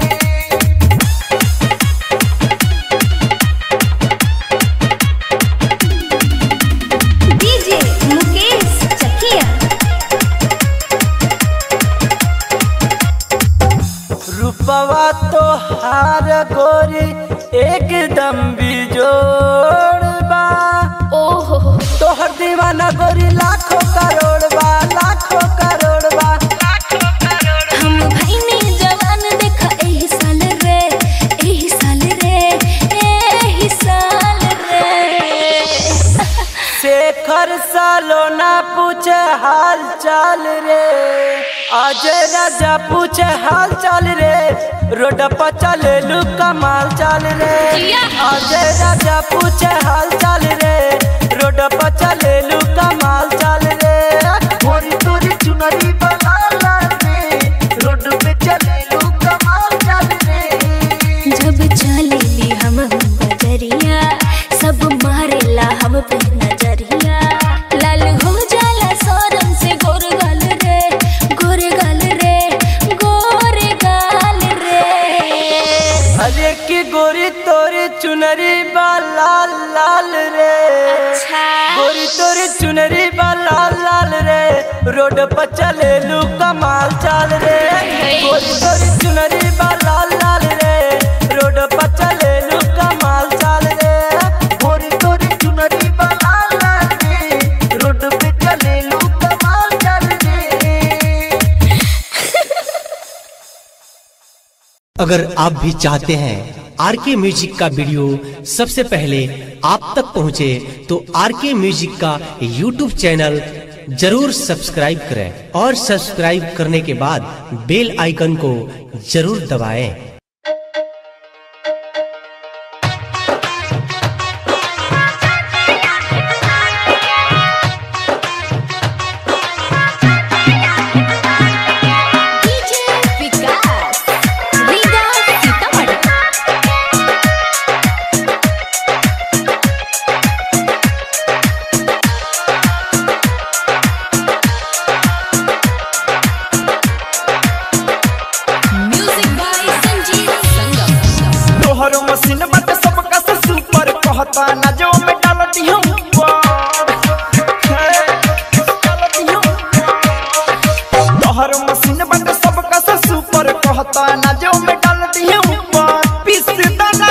डीजे मुकेश चकिया रूपवा तो हार गोरी एकदम बिजोड़ बा ओहो तोहर दीवाना गोरी लाखों करोड़ बा लाखों करोड़ बा हम भईनी जवान देखा एही साल रे एही साल रे एही साल रे शेखर सालो ना पूछे हाल चाल रे अजय राजा पूछे हाल चाल रे रोड पर चले लू कमाल चाल रे अजय राजा पूछे हाल चाल रे रोड पर चले लू कमाल चाल रे गोरी तोरी चुनरी बना लाल रे रोड पे चले लू कमाल चाल रे जब चलेली हम हम बजरिया सब मारेला हम पे नजरिया लाल हो जाला सोरम से गोर गाल रे गोर गाल रे गोर गाल रे अरे की गोरी तोरी चुनरी बा लाल लाल रे गोरी तोरी चुनरी बा लाल लाल रे रोड पर चले लू कमाल चाल रे गोरी तोरी चुनरी बा लाल लाल रे रोड पर चले लू कमाल चाल रे गोरी तोरी चुनरी बा लाल लाल रे रोड पे चले लू कमाल चाल रे अगर आप भी चाहते हैं आर के म्यूजिक का वीडियो सबसे पहले आप तक पहुंचे तो आर के म्यूजिक का यूट्यूब चैनल जरूर सब्सक्राइब करें और सब्सक्राइब करने के बाद बेल आइकन को जरूर दबाएं। DJ Vikas Riga Sitamarhi music by Sanjeev Sangam तोहरो मशीन बाटे सबका से सुपर कहता ना जो में डाल दियो तोहरो मशीन बाटे सबका से सुपर कहता ना जो में डाल दियो पीस दान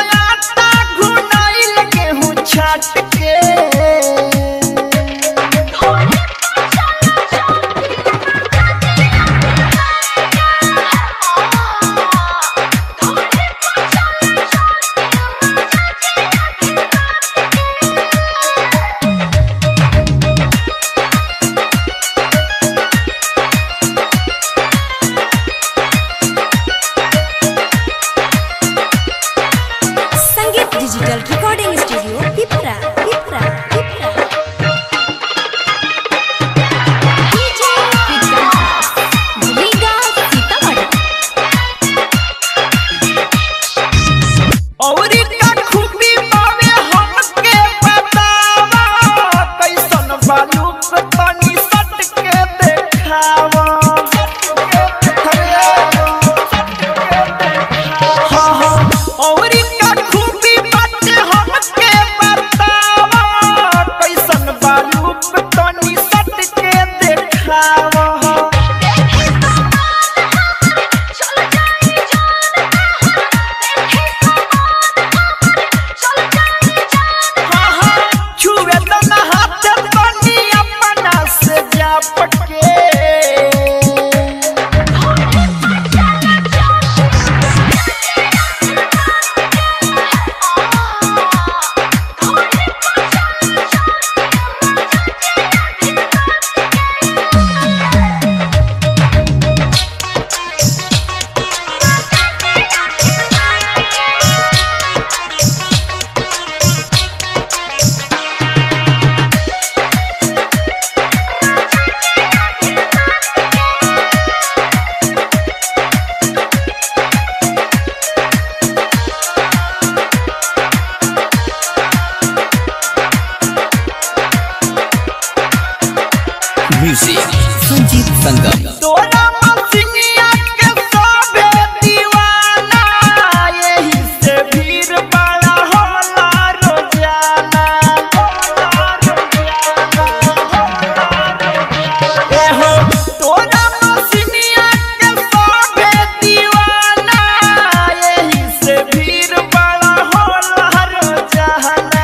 म्यूजिक संजीत संगम तोरा मसिनिया के सबे दीवाना यही से भीड़ बड़ा होला रोजाना ए हो तोरा मसिनिया के सबे दीवाना यही से भीड़ बड़ा होला रोजाना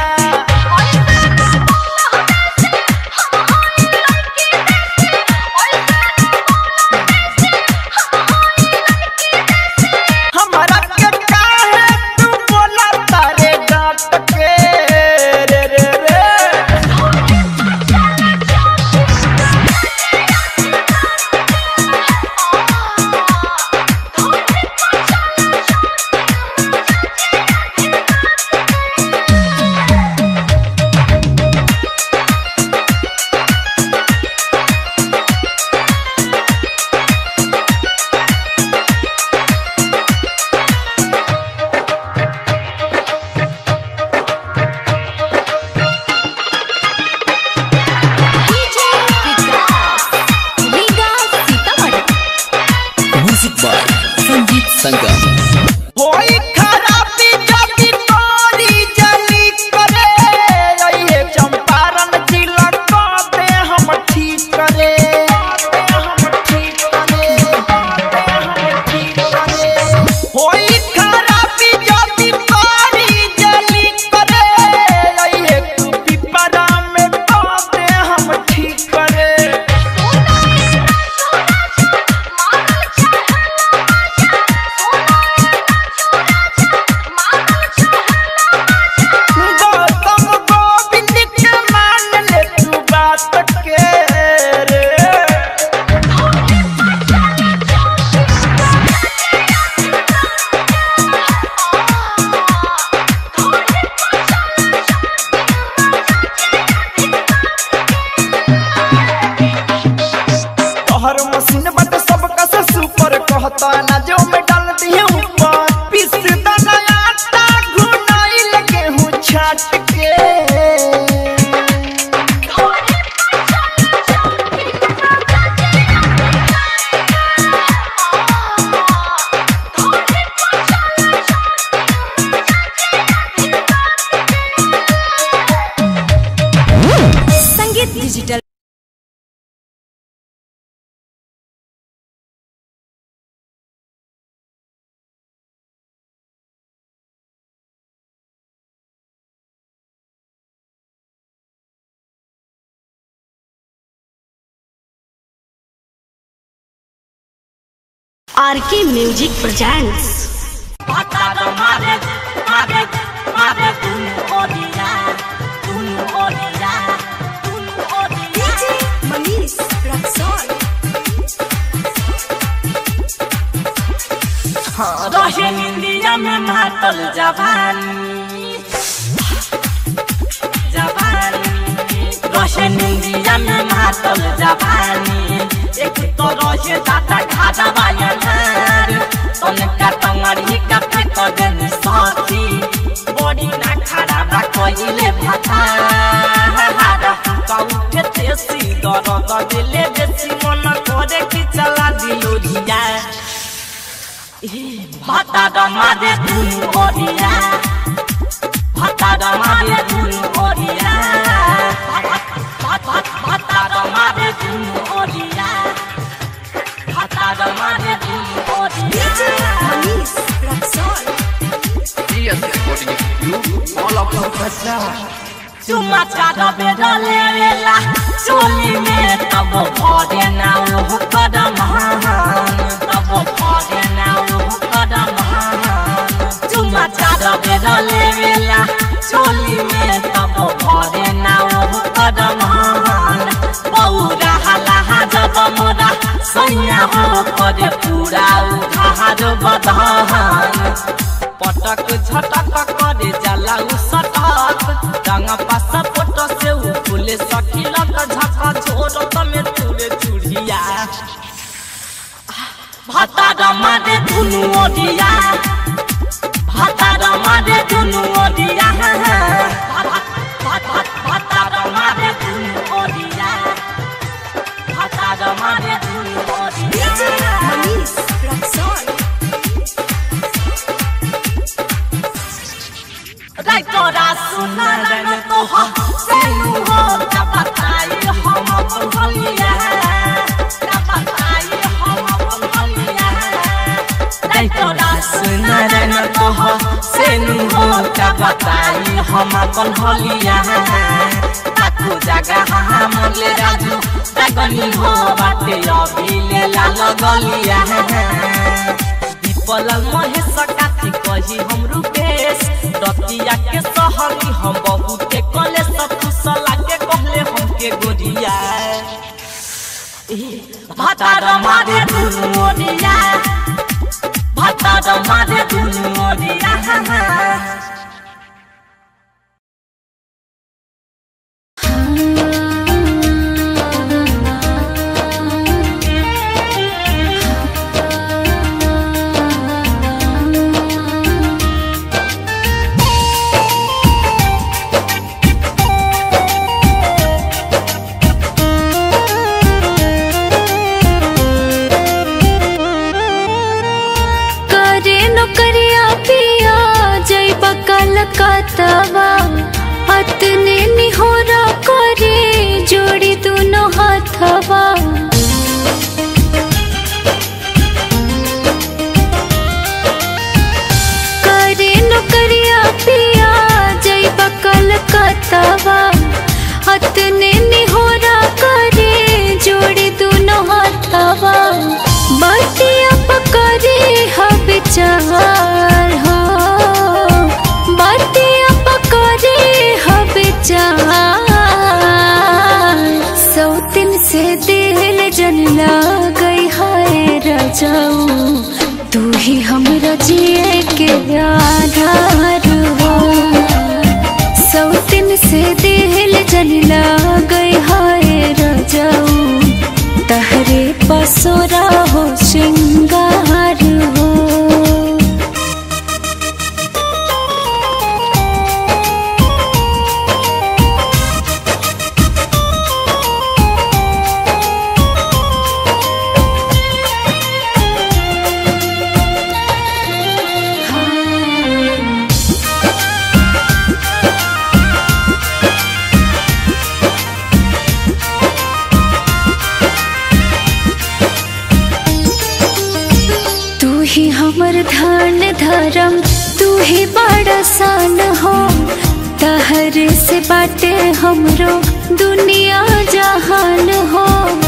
हमरा के काहे तू बोला तारे डांट के रे रे रे म्यूजिक बाय संजीत संगम होई खराबी जदी तोरी जली करे ओए चंपारण जिला को दे हम ठीक करे हम ठीक करे हम ठीक करे होई खराबी जदी तोरी जली करे ओए तू पिपरा में को दे हम ठीक करे गौतम गोविंद के मान ले तू बात के रे तोहर मशीन बट सबका से सुपर कहता ना जो में डाल दिए ऊपर पीस दाना आटा घुनाई लगे हूँ छाट के संगीत डिजिटल आर K music presents Manish Raxaul रहे इंडिया में मातल जवानी जवानी रहे इंडिया में मातल जवानी एक तो रहे दादा खादा बायनार तनका टंगड़ी का फेंक देन साथी बड़ी ना खड़ा बा कइले भाता का उठे तेसी दर्द दिले बेसी मन करे कि चला दिलो रिया भाता दमारे दुनु ओरिया भाता दमारे दुनु ओरिया भाता दमारे दुनु ओरिया भाता दमारे दुनु ओरिया मनीष रक्सौल चुमा चारो बेरले वेला चोली में तब भरे ना ओह कदम हान तब भरे ना ओह कदम हान चुमा चारो बेरले वेला चोली में तब भरे ना ओह कदम हान बौरा हला जब मोरा सैया हो करे पूरा उधार बधान पटक झटक करे जाला उ सटक रंग पास फोटो से उ फूले सखिलक झका छोड़ में चूड़े चूड़िया भाता रमारे दुनु ओडिया भाता रमारे दुनु ओडिया भाता रमारे दुनु ओडिया सुना रन तो हो सेनु हो का बताई हम अपन हलिया का बताई हम अपन हलिया तोरा सुना रन तो हो सेनु हो का बताई हम अपन हलिया ताकू जगह हमले राजू तगनी हो बाटे अभी ले लाल गलिया पलल महेश काथी कही हम रूपेश रतिया के सहली हम बहुते कले सब कुशला के कहले हमके गोरिया भातार मारे दुनु ओरिया भातार मारे दुनु ओरिया करे नौकरिया पिया जय बकल कतवा अतने निहोरा करे जोड़ी दोनों हाथवा करे नौकरिया पिया जय बकल कतवा अतने निहोरा करे जोड़ी दोनों हाथवा बतिया पकड़े हब चार हो बतिया पकड़े हब चार सौतिन से दिल जन गई हाय रजाऊ तू ही हमरा जिए के आधार हो सौतिन से दिल जन गई हाय रजाऊ तहरे पसोरा हो श्रृंगार हो तू ही हमर धान धर्म तू ही बड़ा सान हो तहर से बाटे हमरो दुनिया जहान हो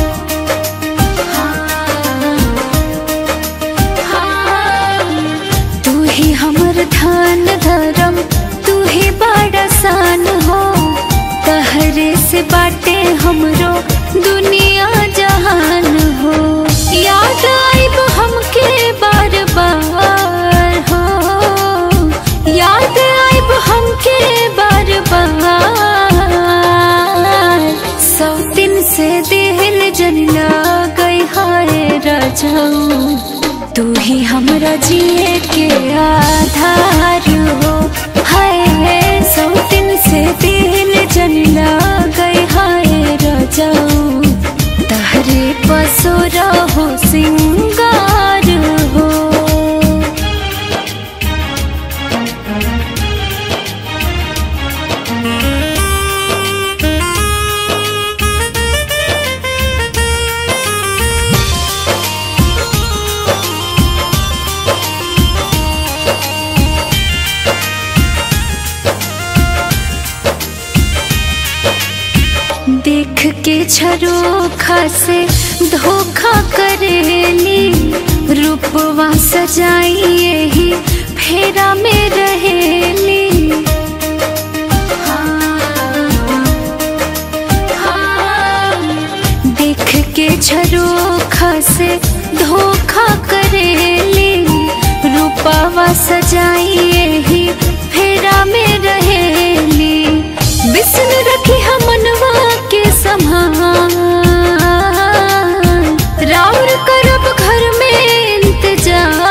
तू ही हमर धान धर्म तू ही बड़ा सान हो तहरे से बाटे हमरो दुनिया जहान हो याद आइब हमके बार बार हो याद आइब हमके बार बार सौ दिन से दिल जन गई हाय रजाऊ तू ही हमरा जिए के आधार हो हाय सौ दिन से दिल जन गई हाय रजाऊ तहरे पसोरा हो सिंगार हो देख के झरोखा से धोखा करेली रूपवा सजाई यही फेरा में रहेली देख के झरोखा से धोखा करेली रूपवा सजाई यही फेरा में रहेली बिस्न रखी हमनवा के समान राउर करब घर में इंतजार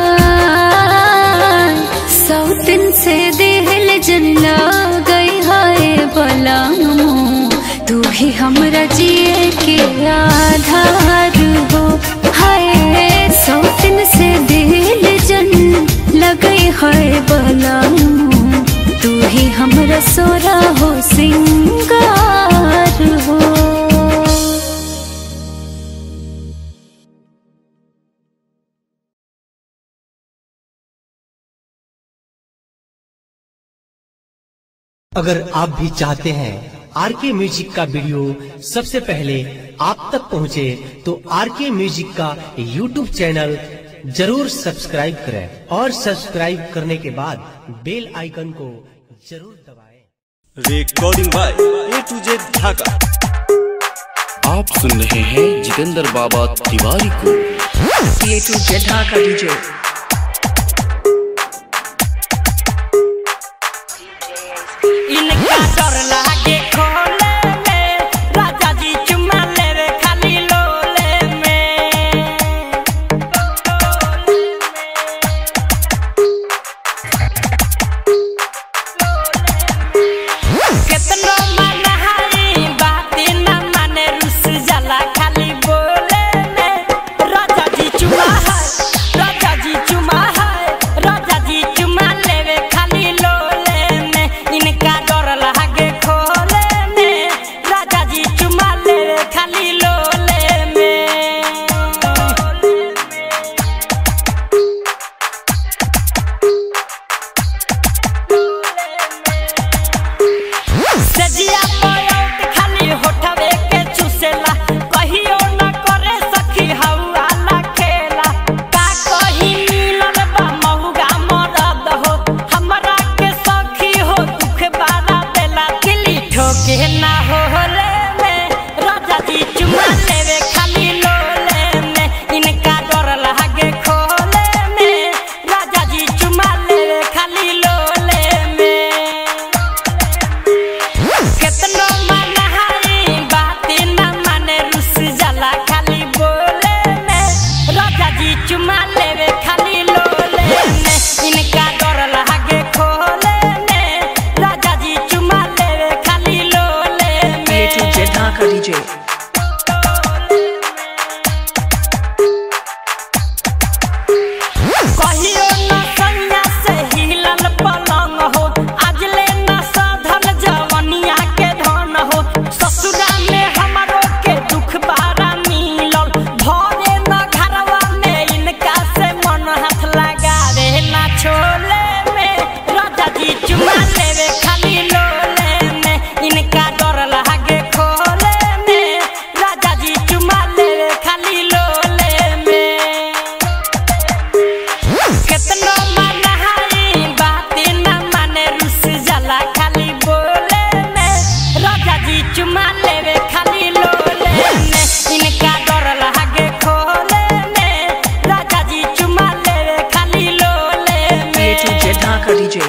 सौ दिन से दिल जन गई हाय बलामो तू ही हमरा जिए के आधार हो हाय सौ दिन से दिल जन लगई है बलामो तू चाहे हमरा सोरा हो सिंगार हो अगर आप भी चाहते हैं आर के म्यूजिक का वीडियो सबसे पहले आप तक पहुंचे तो आर के म्यूजिक का यूट्यूब चैनल जरूर सब्सक्राइब करें और सब्सक्राइब करने के बाद बेल आइकन को जरूर दबाएं। Recording by A to Z Dhaka आप सुन रहे हैं जितेंद्र बाबा तिवारी को A to Z Dhaka DJ इनका डर लागे खोले में राजा जी चुमा लेवे खाली लोले में केतनो मनहाई बाती न माने रुस जाला खाली बोले में राजा जी चुमा है राजा जी चुमा है राजा जी चुमा लेवे खाली लोले में इनका डर लागे खोले में राजा जी चुमा लेवे खाली लोले में सजिया पलट खाली होठवे के चुसेला कहियो न करे सखी हौला खेला का कही मिलल बा महुगा मरद हो हमरा के सखी हो दुख बारा देला किली ठोके ना होले में राजा जी चुमा लेवे खाली लोले में इनका डर लागे खोले में राजा जी चुमा लेवे खाली लोले में केतनो मनहाई बाती न माने रुस जाला खाली बोले में राजा जी चुमा लेवे खाली लोले में इनका डर लागे खोले में राजा जी चुमा लेवे खाली लोले में A to Z Dhaka DJ कहियो न सैया से हिलल पलंग हो आजले न साधल जवनिया के धन हो ससुरा में हमरो के दुख बारा मिलल भरे न घरवा में इनका से मन हाथ लगावे न छोले में राजा जी चुमा लेवे खाली लोले में इनका डर लागे खोले में राजा जी चुमा लेवे खाली लोले में केतनो मनहाई बाती न माने रुस जाला खाली बोले में राजा जी चुमा लेवे खाली लोले में इनका डर लागे खोले में राजा जी चुमा लेवे खाली लोले ए टू में जेड ढाका डीजे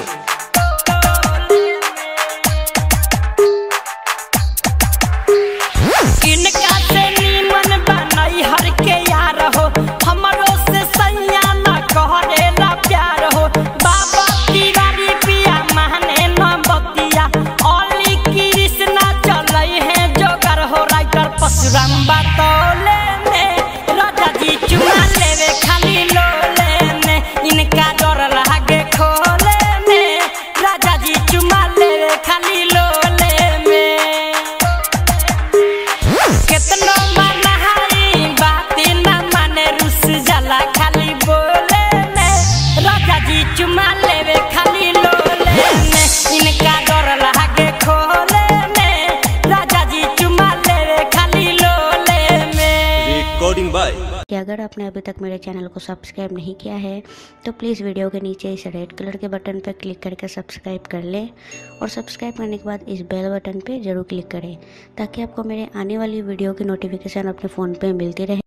इनका से नीमन बनई हर के यार हो हमरो से सैया न कहरेला प्यार हो बाबा तिवारी पिया महने न बतिया ओली कृष्णा चलई है जोगर हो राइटर परशुराम बातौले में राजा जी चुमा लेवे खाली लोले में इनका डर लागे खोले में राजा जी चुमा लेवे खाली लोले में केतनो मनहाई बाती न माने रुस जाला खाली बोले में राजा जी चुमा लेवे खाली लोले में इनका डर लागे खोले में राजा जी चुमा लेवे खाली लोले में रिकॉर्डिंग बाय कि अगर आपने अभी तक मेरे चैनल को सब्सक्राइब नहीं किया है तो प्लीज़ वीडियो के नीचे इस रेड कलर के बटन पर क्लिक करके सब्सक्राइब कर लें और सब्सक्राइब करने के बाद इस बेल बटन पे ज़रूर क्लिक करें ताकि आपको मेरे आने वाली वीडियो की नोटिफिकेशन अपने फ़ोन पे मिलती रहे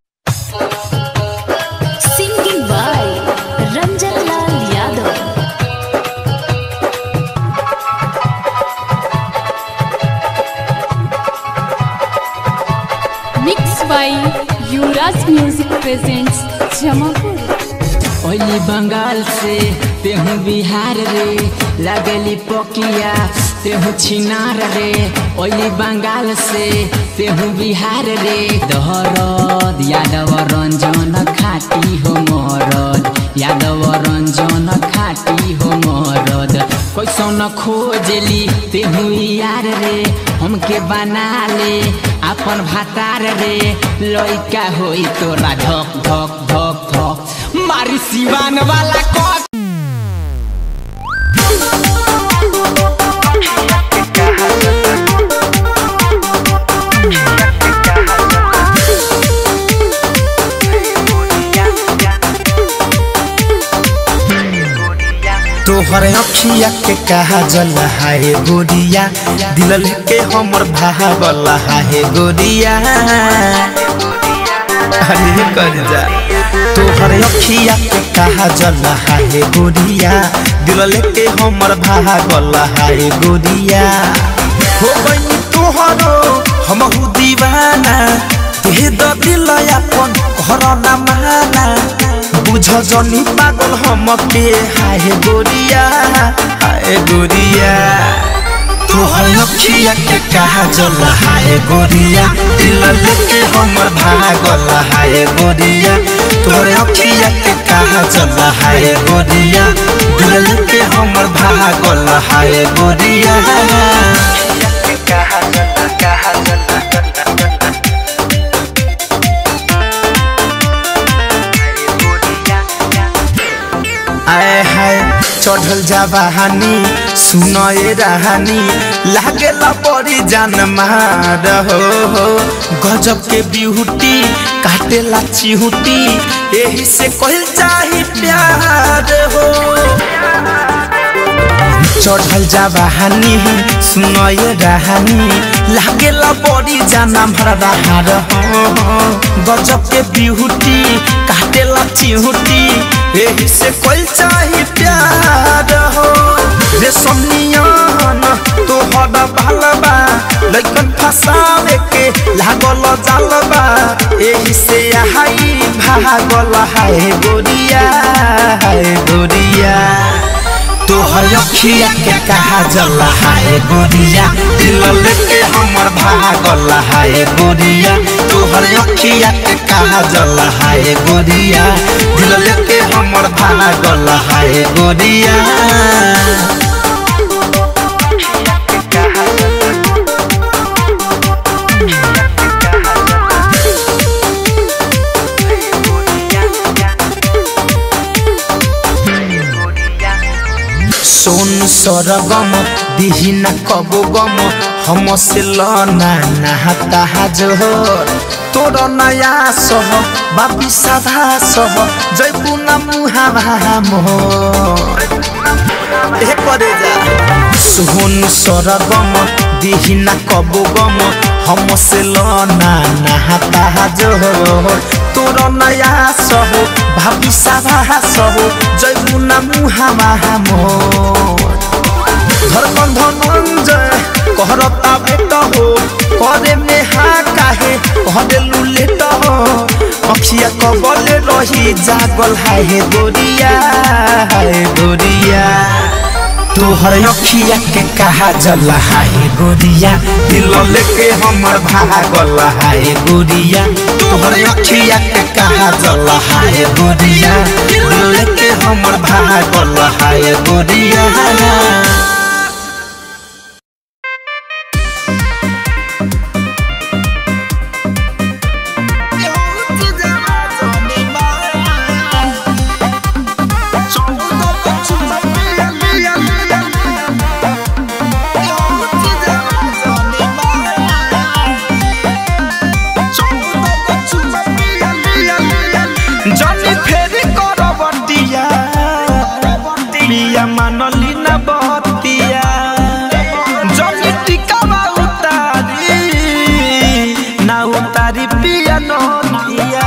singing by Ranjan Lal Yadav mix by Yuvraj music presents Jamapur ओली बंगाल से तेहू बिहार रे लगली पकिया तेहू छिनार रे ओली बंगाल से तेहू बिहार रे दहरद यादव रंजन खाटी हो मरद यादव रंजन खाटी हो मरद कैसे ऐसन खोजली तेहू यार रे हमके बना ले अपन भातार रे लइका होई तोरा धक धक धक धक मारी सिवान वाला कट तोहर अखिया के कहा जल हाय गोरिया दिल लेके हमर भागल हाय गोरिया अरे कर जा तोहर अखिया के कहा जल हाय गोरिया दिल लेके हमर भागल हाय गोरिया हो बनी तोहरो हमहु दीवाना दे द दिल अपन घर ना माना बुझ जनी पागल हमके हाय गोरिया हाय गोरिया तोहर अखिया के कहा जल हाय गोरिया दिल लेके हमर भागल हाय गोरिया तोहर अखिया के कहा जल हाय गोरिया दिल लेके हमर भागल हाय गोरिया आए हाय चढ़ल जाबानी सुनए रहानी लागेला बड़ी जान मार हो हो गजब के बिहुटी काटेला चिहुटी यही से कहल चाही प्यार हो चढ़ल जाबानी सुनए रहानी लागेला बड़ी जाना भरा हार हो गजब के बिहुटी काटेला चिहुटी यही से कोई चाही प्यार हो रे सोनियान तोहर भालबा लइकन फसावे के लागल जालबा यही से हाई भागल हाय गोरिया हाय गोरिया तोहर अखिया के कहा जल हाय गोरिया दिल लेके हमर भागल हाय गोरिया तोहर अखिया के कहा जल हाय गोरिया दिल लेके हमर भागल हाय गोरिया सोन सरगम दिहिना कबो गम हम से लना नहाता जोहर तोर नया सह बापी साधा सह जयपु न मुहावा मोहर ए करे जा सोन सरगम दिहिना कबो गम हम से लना नहाता जोहर तोर नया सह भाबी साधा सह जयपु न मुहावा मोहर धरबंध नंजय कहरता बेट हो करे में हा काहे कहरे लुलेट हो अखिया कबले रही जागल हाय गोरिया हाय गोरिया तोहर अखिया के कहा जल हाय गोरिया दिल लेके हमर भागल हाय गोरिया तोहर अखिया के कहा जल हाय गोरिया दिल लेके हमर भागल हाय गोरिया जनी फेरी करबटिया पिया मानली न बहतिया जनी टिकावा उतारी ना उतारी पिया नदिया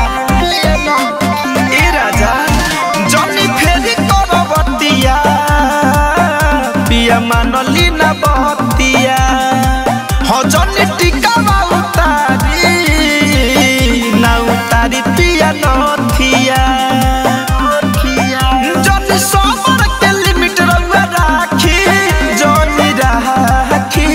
ए राजा जनी फेरी करबटिया पिया मानली न बहतिया हो जनी टिकावा उतारी ना उतारी पिया नथिया जनी सोमर के लिमिट रउआ राखी जनी राखी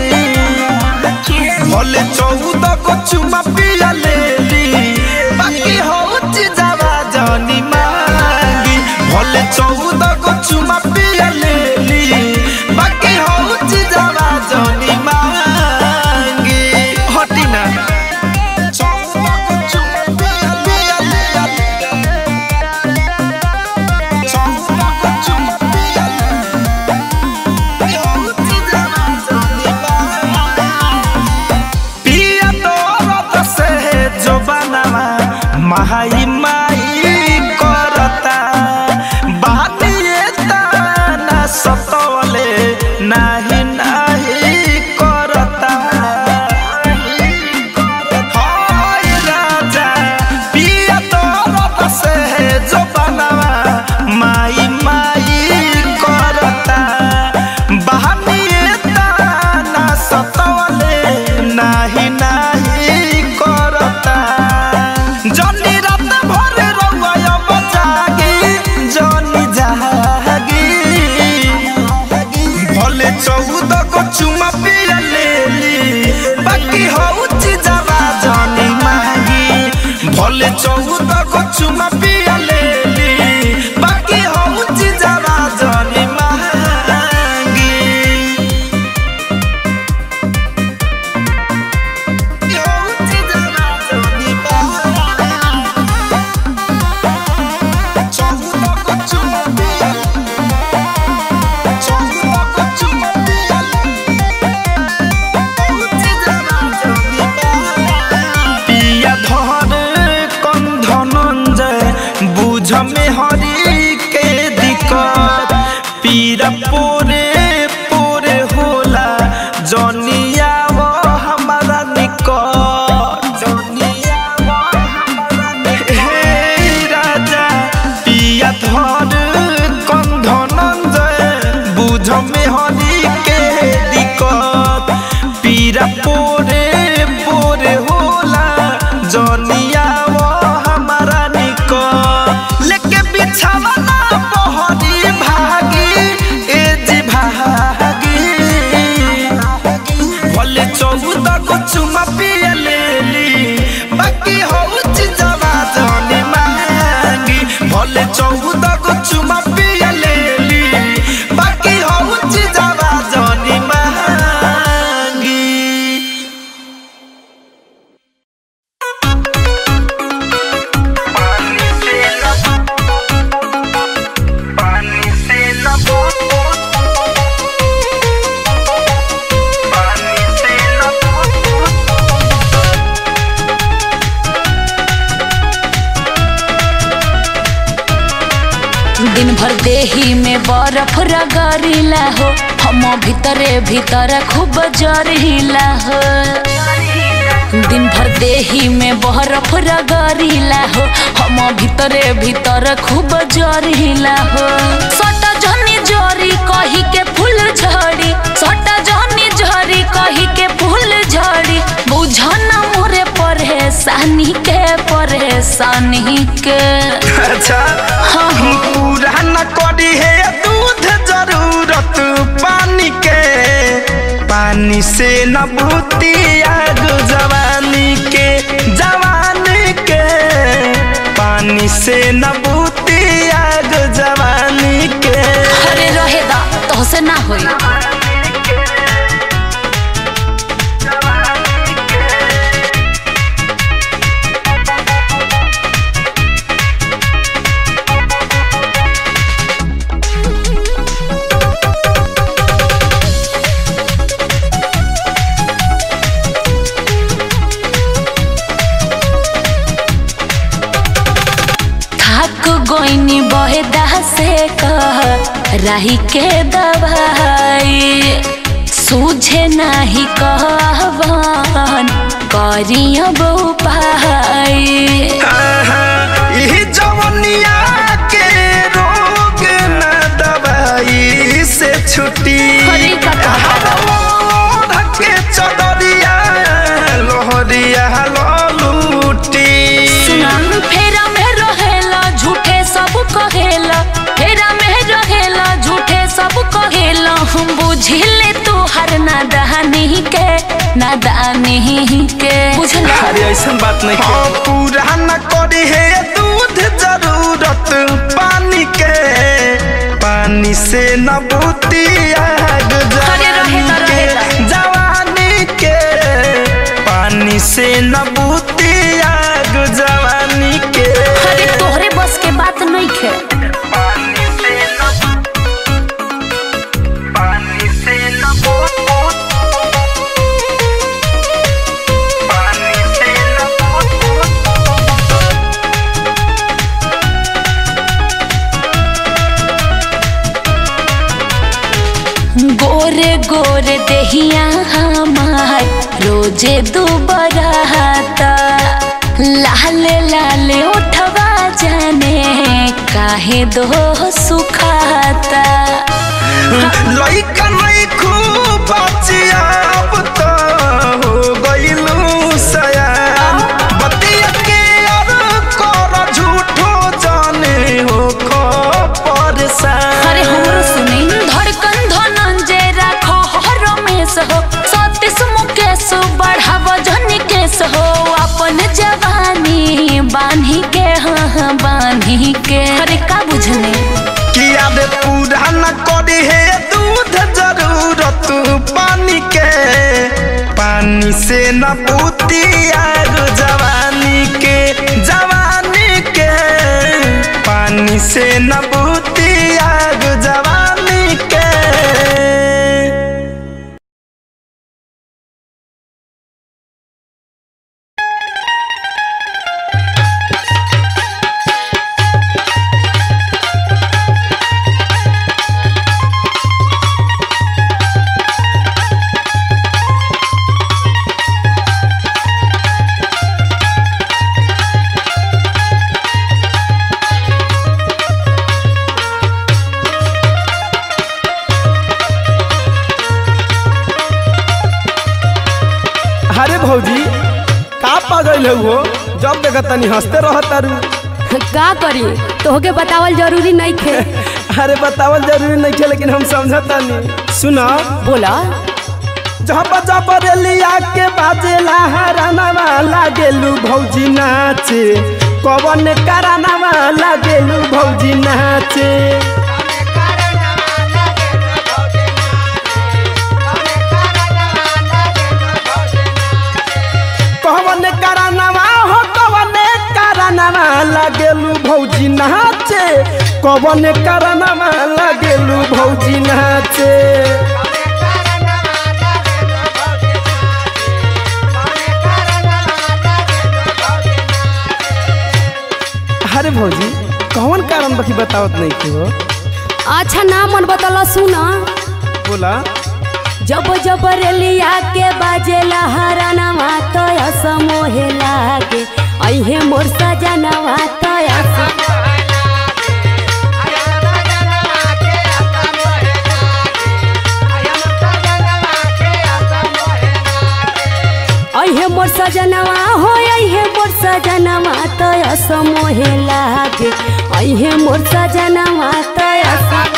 भले चौदह को चुमा पिया लेली बाकी होची जावा जनी मांगी भले चौदह को चुमा पिया लेली चौदह को चुमा पिया ले ली बाकी हो चीजवा जानी मांगी पिया धर कम धनंजय बुझ में हरी के दिक्कत पीरा पोरे पोरे होला जनिया वो हमारा निकट जनिया वो हमारा निकट हे राजा पिया धर कम धनंजय बुझ में हरी के दिक्कत पीरा पोरे पोरे होला जनिया वो हमारा निको लेके बिछावा ना बहरी भागी ए जी भागी भले चौदह को चुमा पिया ले ली बाकी हो चीजवा जानी मांगी भले चौदह को चुमा पिया ले ली बाकी हो चीजवा जानी मांगी दिन भर देही में बर्फ रगड़ीला हो हम भीतरे भीतर खूब जरिला हो दिन भर देही में बर्फ रगड़ीला हो हम भीतरे भीतर खूब जरिला हो सटा जनी जरी कही के फूल झड़ी सटा जनी झरी कही के फूल झड़ी बुझन मोरे परेशानी के परेशानी के अच्छा हम पूरा न करी है दूध जरूरत पानी के पानी से न बूती आग जवानी के जवानी के पानी से न बूती आग जवानी के अरे रहे दा तो से ना होई थक गोइनी बहेदा से कह राही के दवाई सूझे नाही कहवन करिया बहु पाई यही जवनिया के रोग न दवाई से छुट्टी के चदरिया लोहरिया ललूटी सुनाम फेरा में रहेला झूठे सब कहेला फेरा में रहेला झूठे सब कहेला हम बुझिले तू हर नादानी के नादानी के बुझला अरे ऐसा बात नहीं हाँ, पूरा न करी है दूध जरूरत पानी के पानी से न बूती आग जवानी के जवानी के पानी से न बूती आग जवानी के अरे तोहरे बस के बात नहीं खे गोरे गोरे देहिया हमार रोजे दुबराता लाले लाले उठवा जाने काहे दो सुखाता लइका नहीं खूब बचिया अब तो हो गइलू सयान बतिया के और कर झूठो जाने हो खो परेशान अरे हमरो सुनी धड़कन धनंजय राखो हर रमेश हो सतीश मुकेश बढ़ाव जन केस हो अपन जवानी बांधे पानी से न पूती आग जवानी के जवानी के पानी से न पूती आग जवानी के अरे भौजी का पागल है वो जब देखा तनी हंसते रह तारू का करी तोहके बतावल जरूरी नहीं खे अरे बतावल जरूरी नहीं खे लेकिन हम समझता नहीं सुना बोला जब जब रेलिया के बाजेला हरानावा लागेलू भौजी नाचे कवन करानावा लागेलू भौजी नाचे कवन करानावा हो कवन करानावा लागेलू भौजी नाचे कवन करानावा लागेलू भौजी नाचे अरे भौजी कौन कारण बाकी बतावत नहीं थी वो अच्छा ना मन बतला सुना बोला जब जब रेलिया के बाजेला हरानावा तो असमोहे लागे अहे मोर सजनवा तो असम अहे मोर सजनवा हो अहे मोर सजनवा तो असमोहे लागे अहे मोर सजनवा तो असम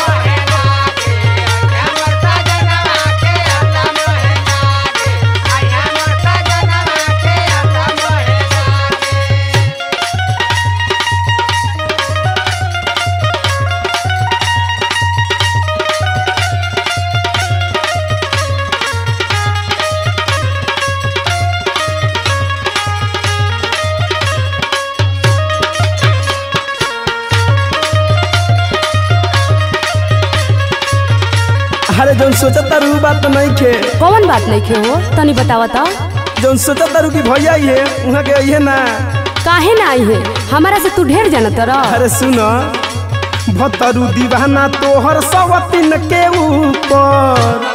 अरे जौन सोचत तारू उ बात तो नहीं खे कौन बात नहीं खे हो तनी बतावा तो जौन सोचत तारू की भैया ही है वहाँ के अइहे ना काहे ना आई है हमारा से तू ढेर जानत रह अरे सुन भतरू दीवाना तोहर सवतिन के ऊपर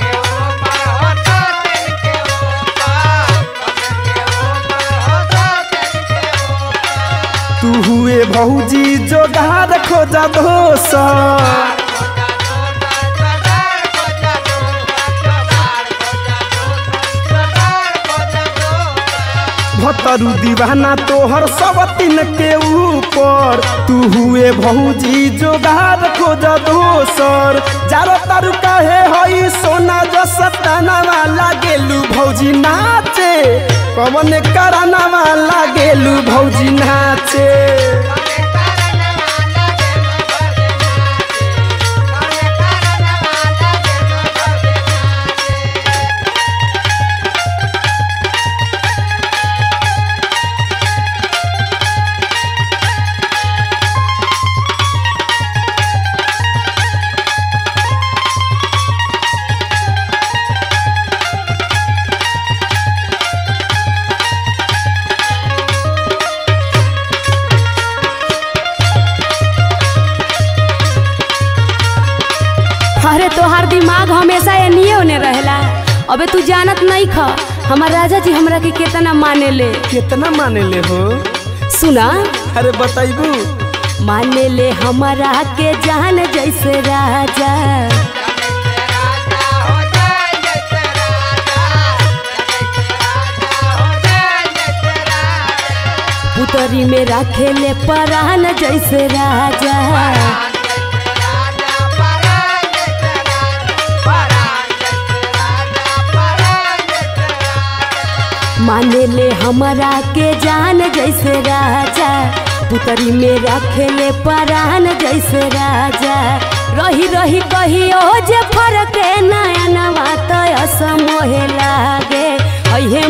तू हुए भौजी जोगार खोजा दोसर भतरू दीवाना तोहर सवतिन के ऊपर तू हुए भौजी जोगार खोज दोसर जारो तारू काहे हई सोना जो सतानावा लागेलू भौजी नाचे कवन करानावा लागेलू भौजी नाचे अरे तोहार दिमाग हमेशा एनिए ओने रहेला अबे तू जानत नहीं ख हमार राजा जी हमरा के केतना माने ले कितना माने ले हो सुना अरे बताइबू माने ले हमारा के जान जैसे राजा पुतरी में रखे ले परान जैसे राजा माने ले हमारा के जान जैसे राजा पुतरी में रखे ले परान जैसे राजा रही रही कहियो जे फरक नया नवा तो असमोहे लागे अहे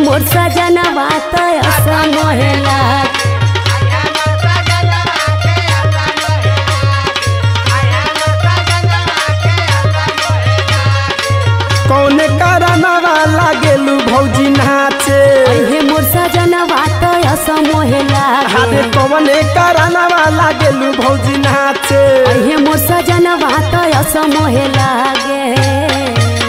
बाटे कवने करानावा लागेलू भौजी नाचे अहे मोर सजनवा तो असमोहे लागे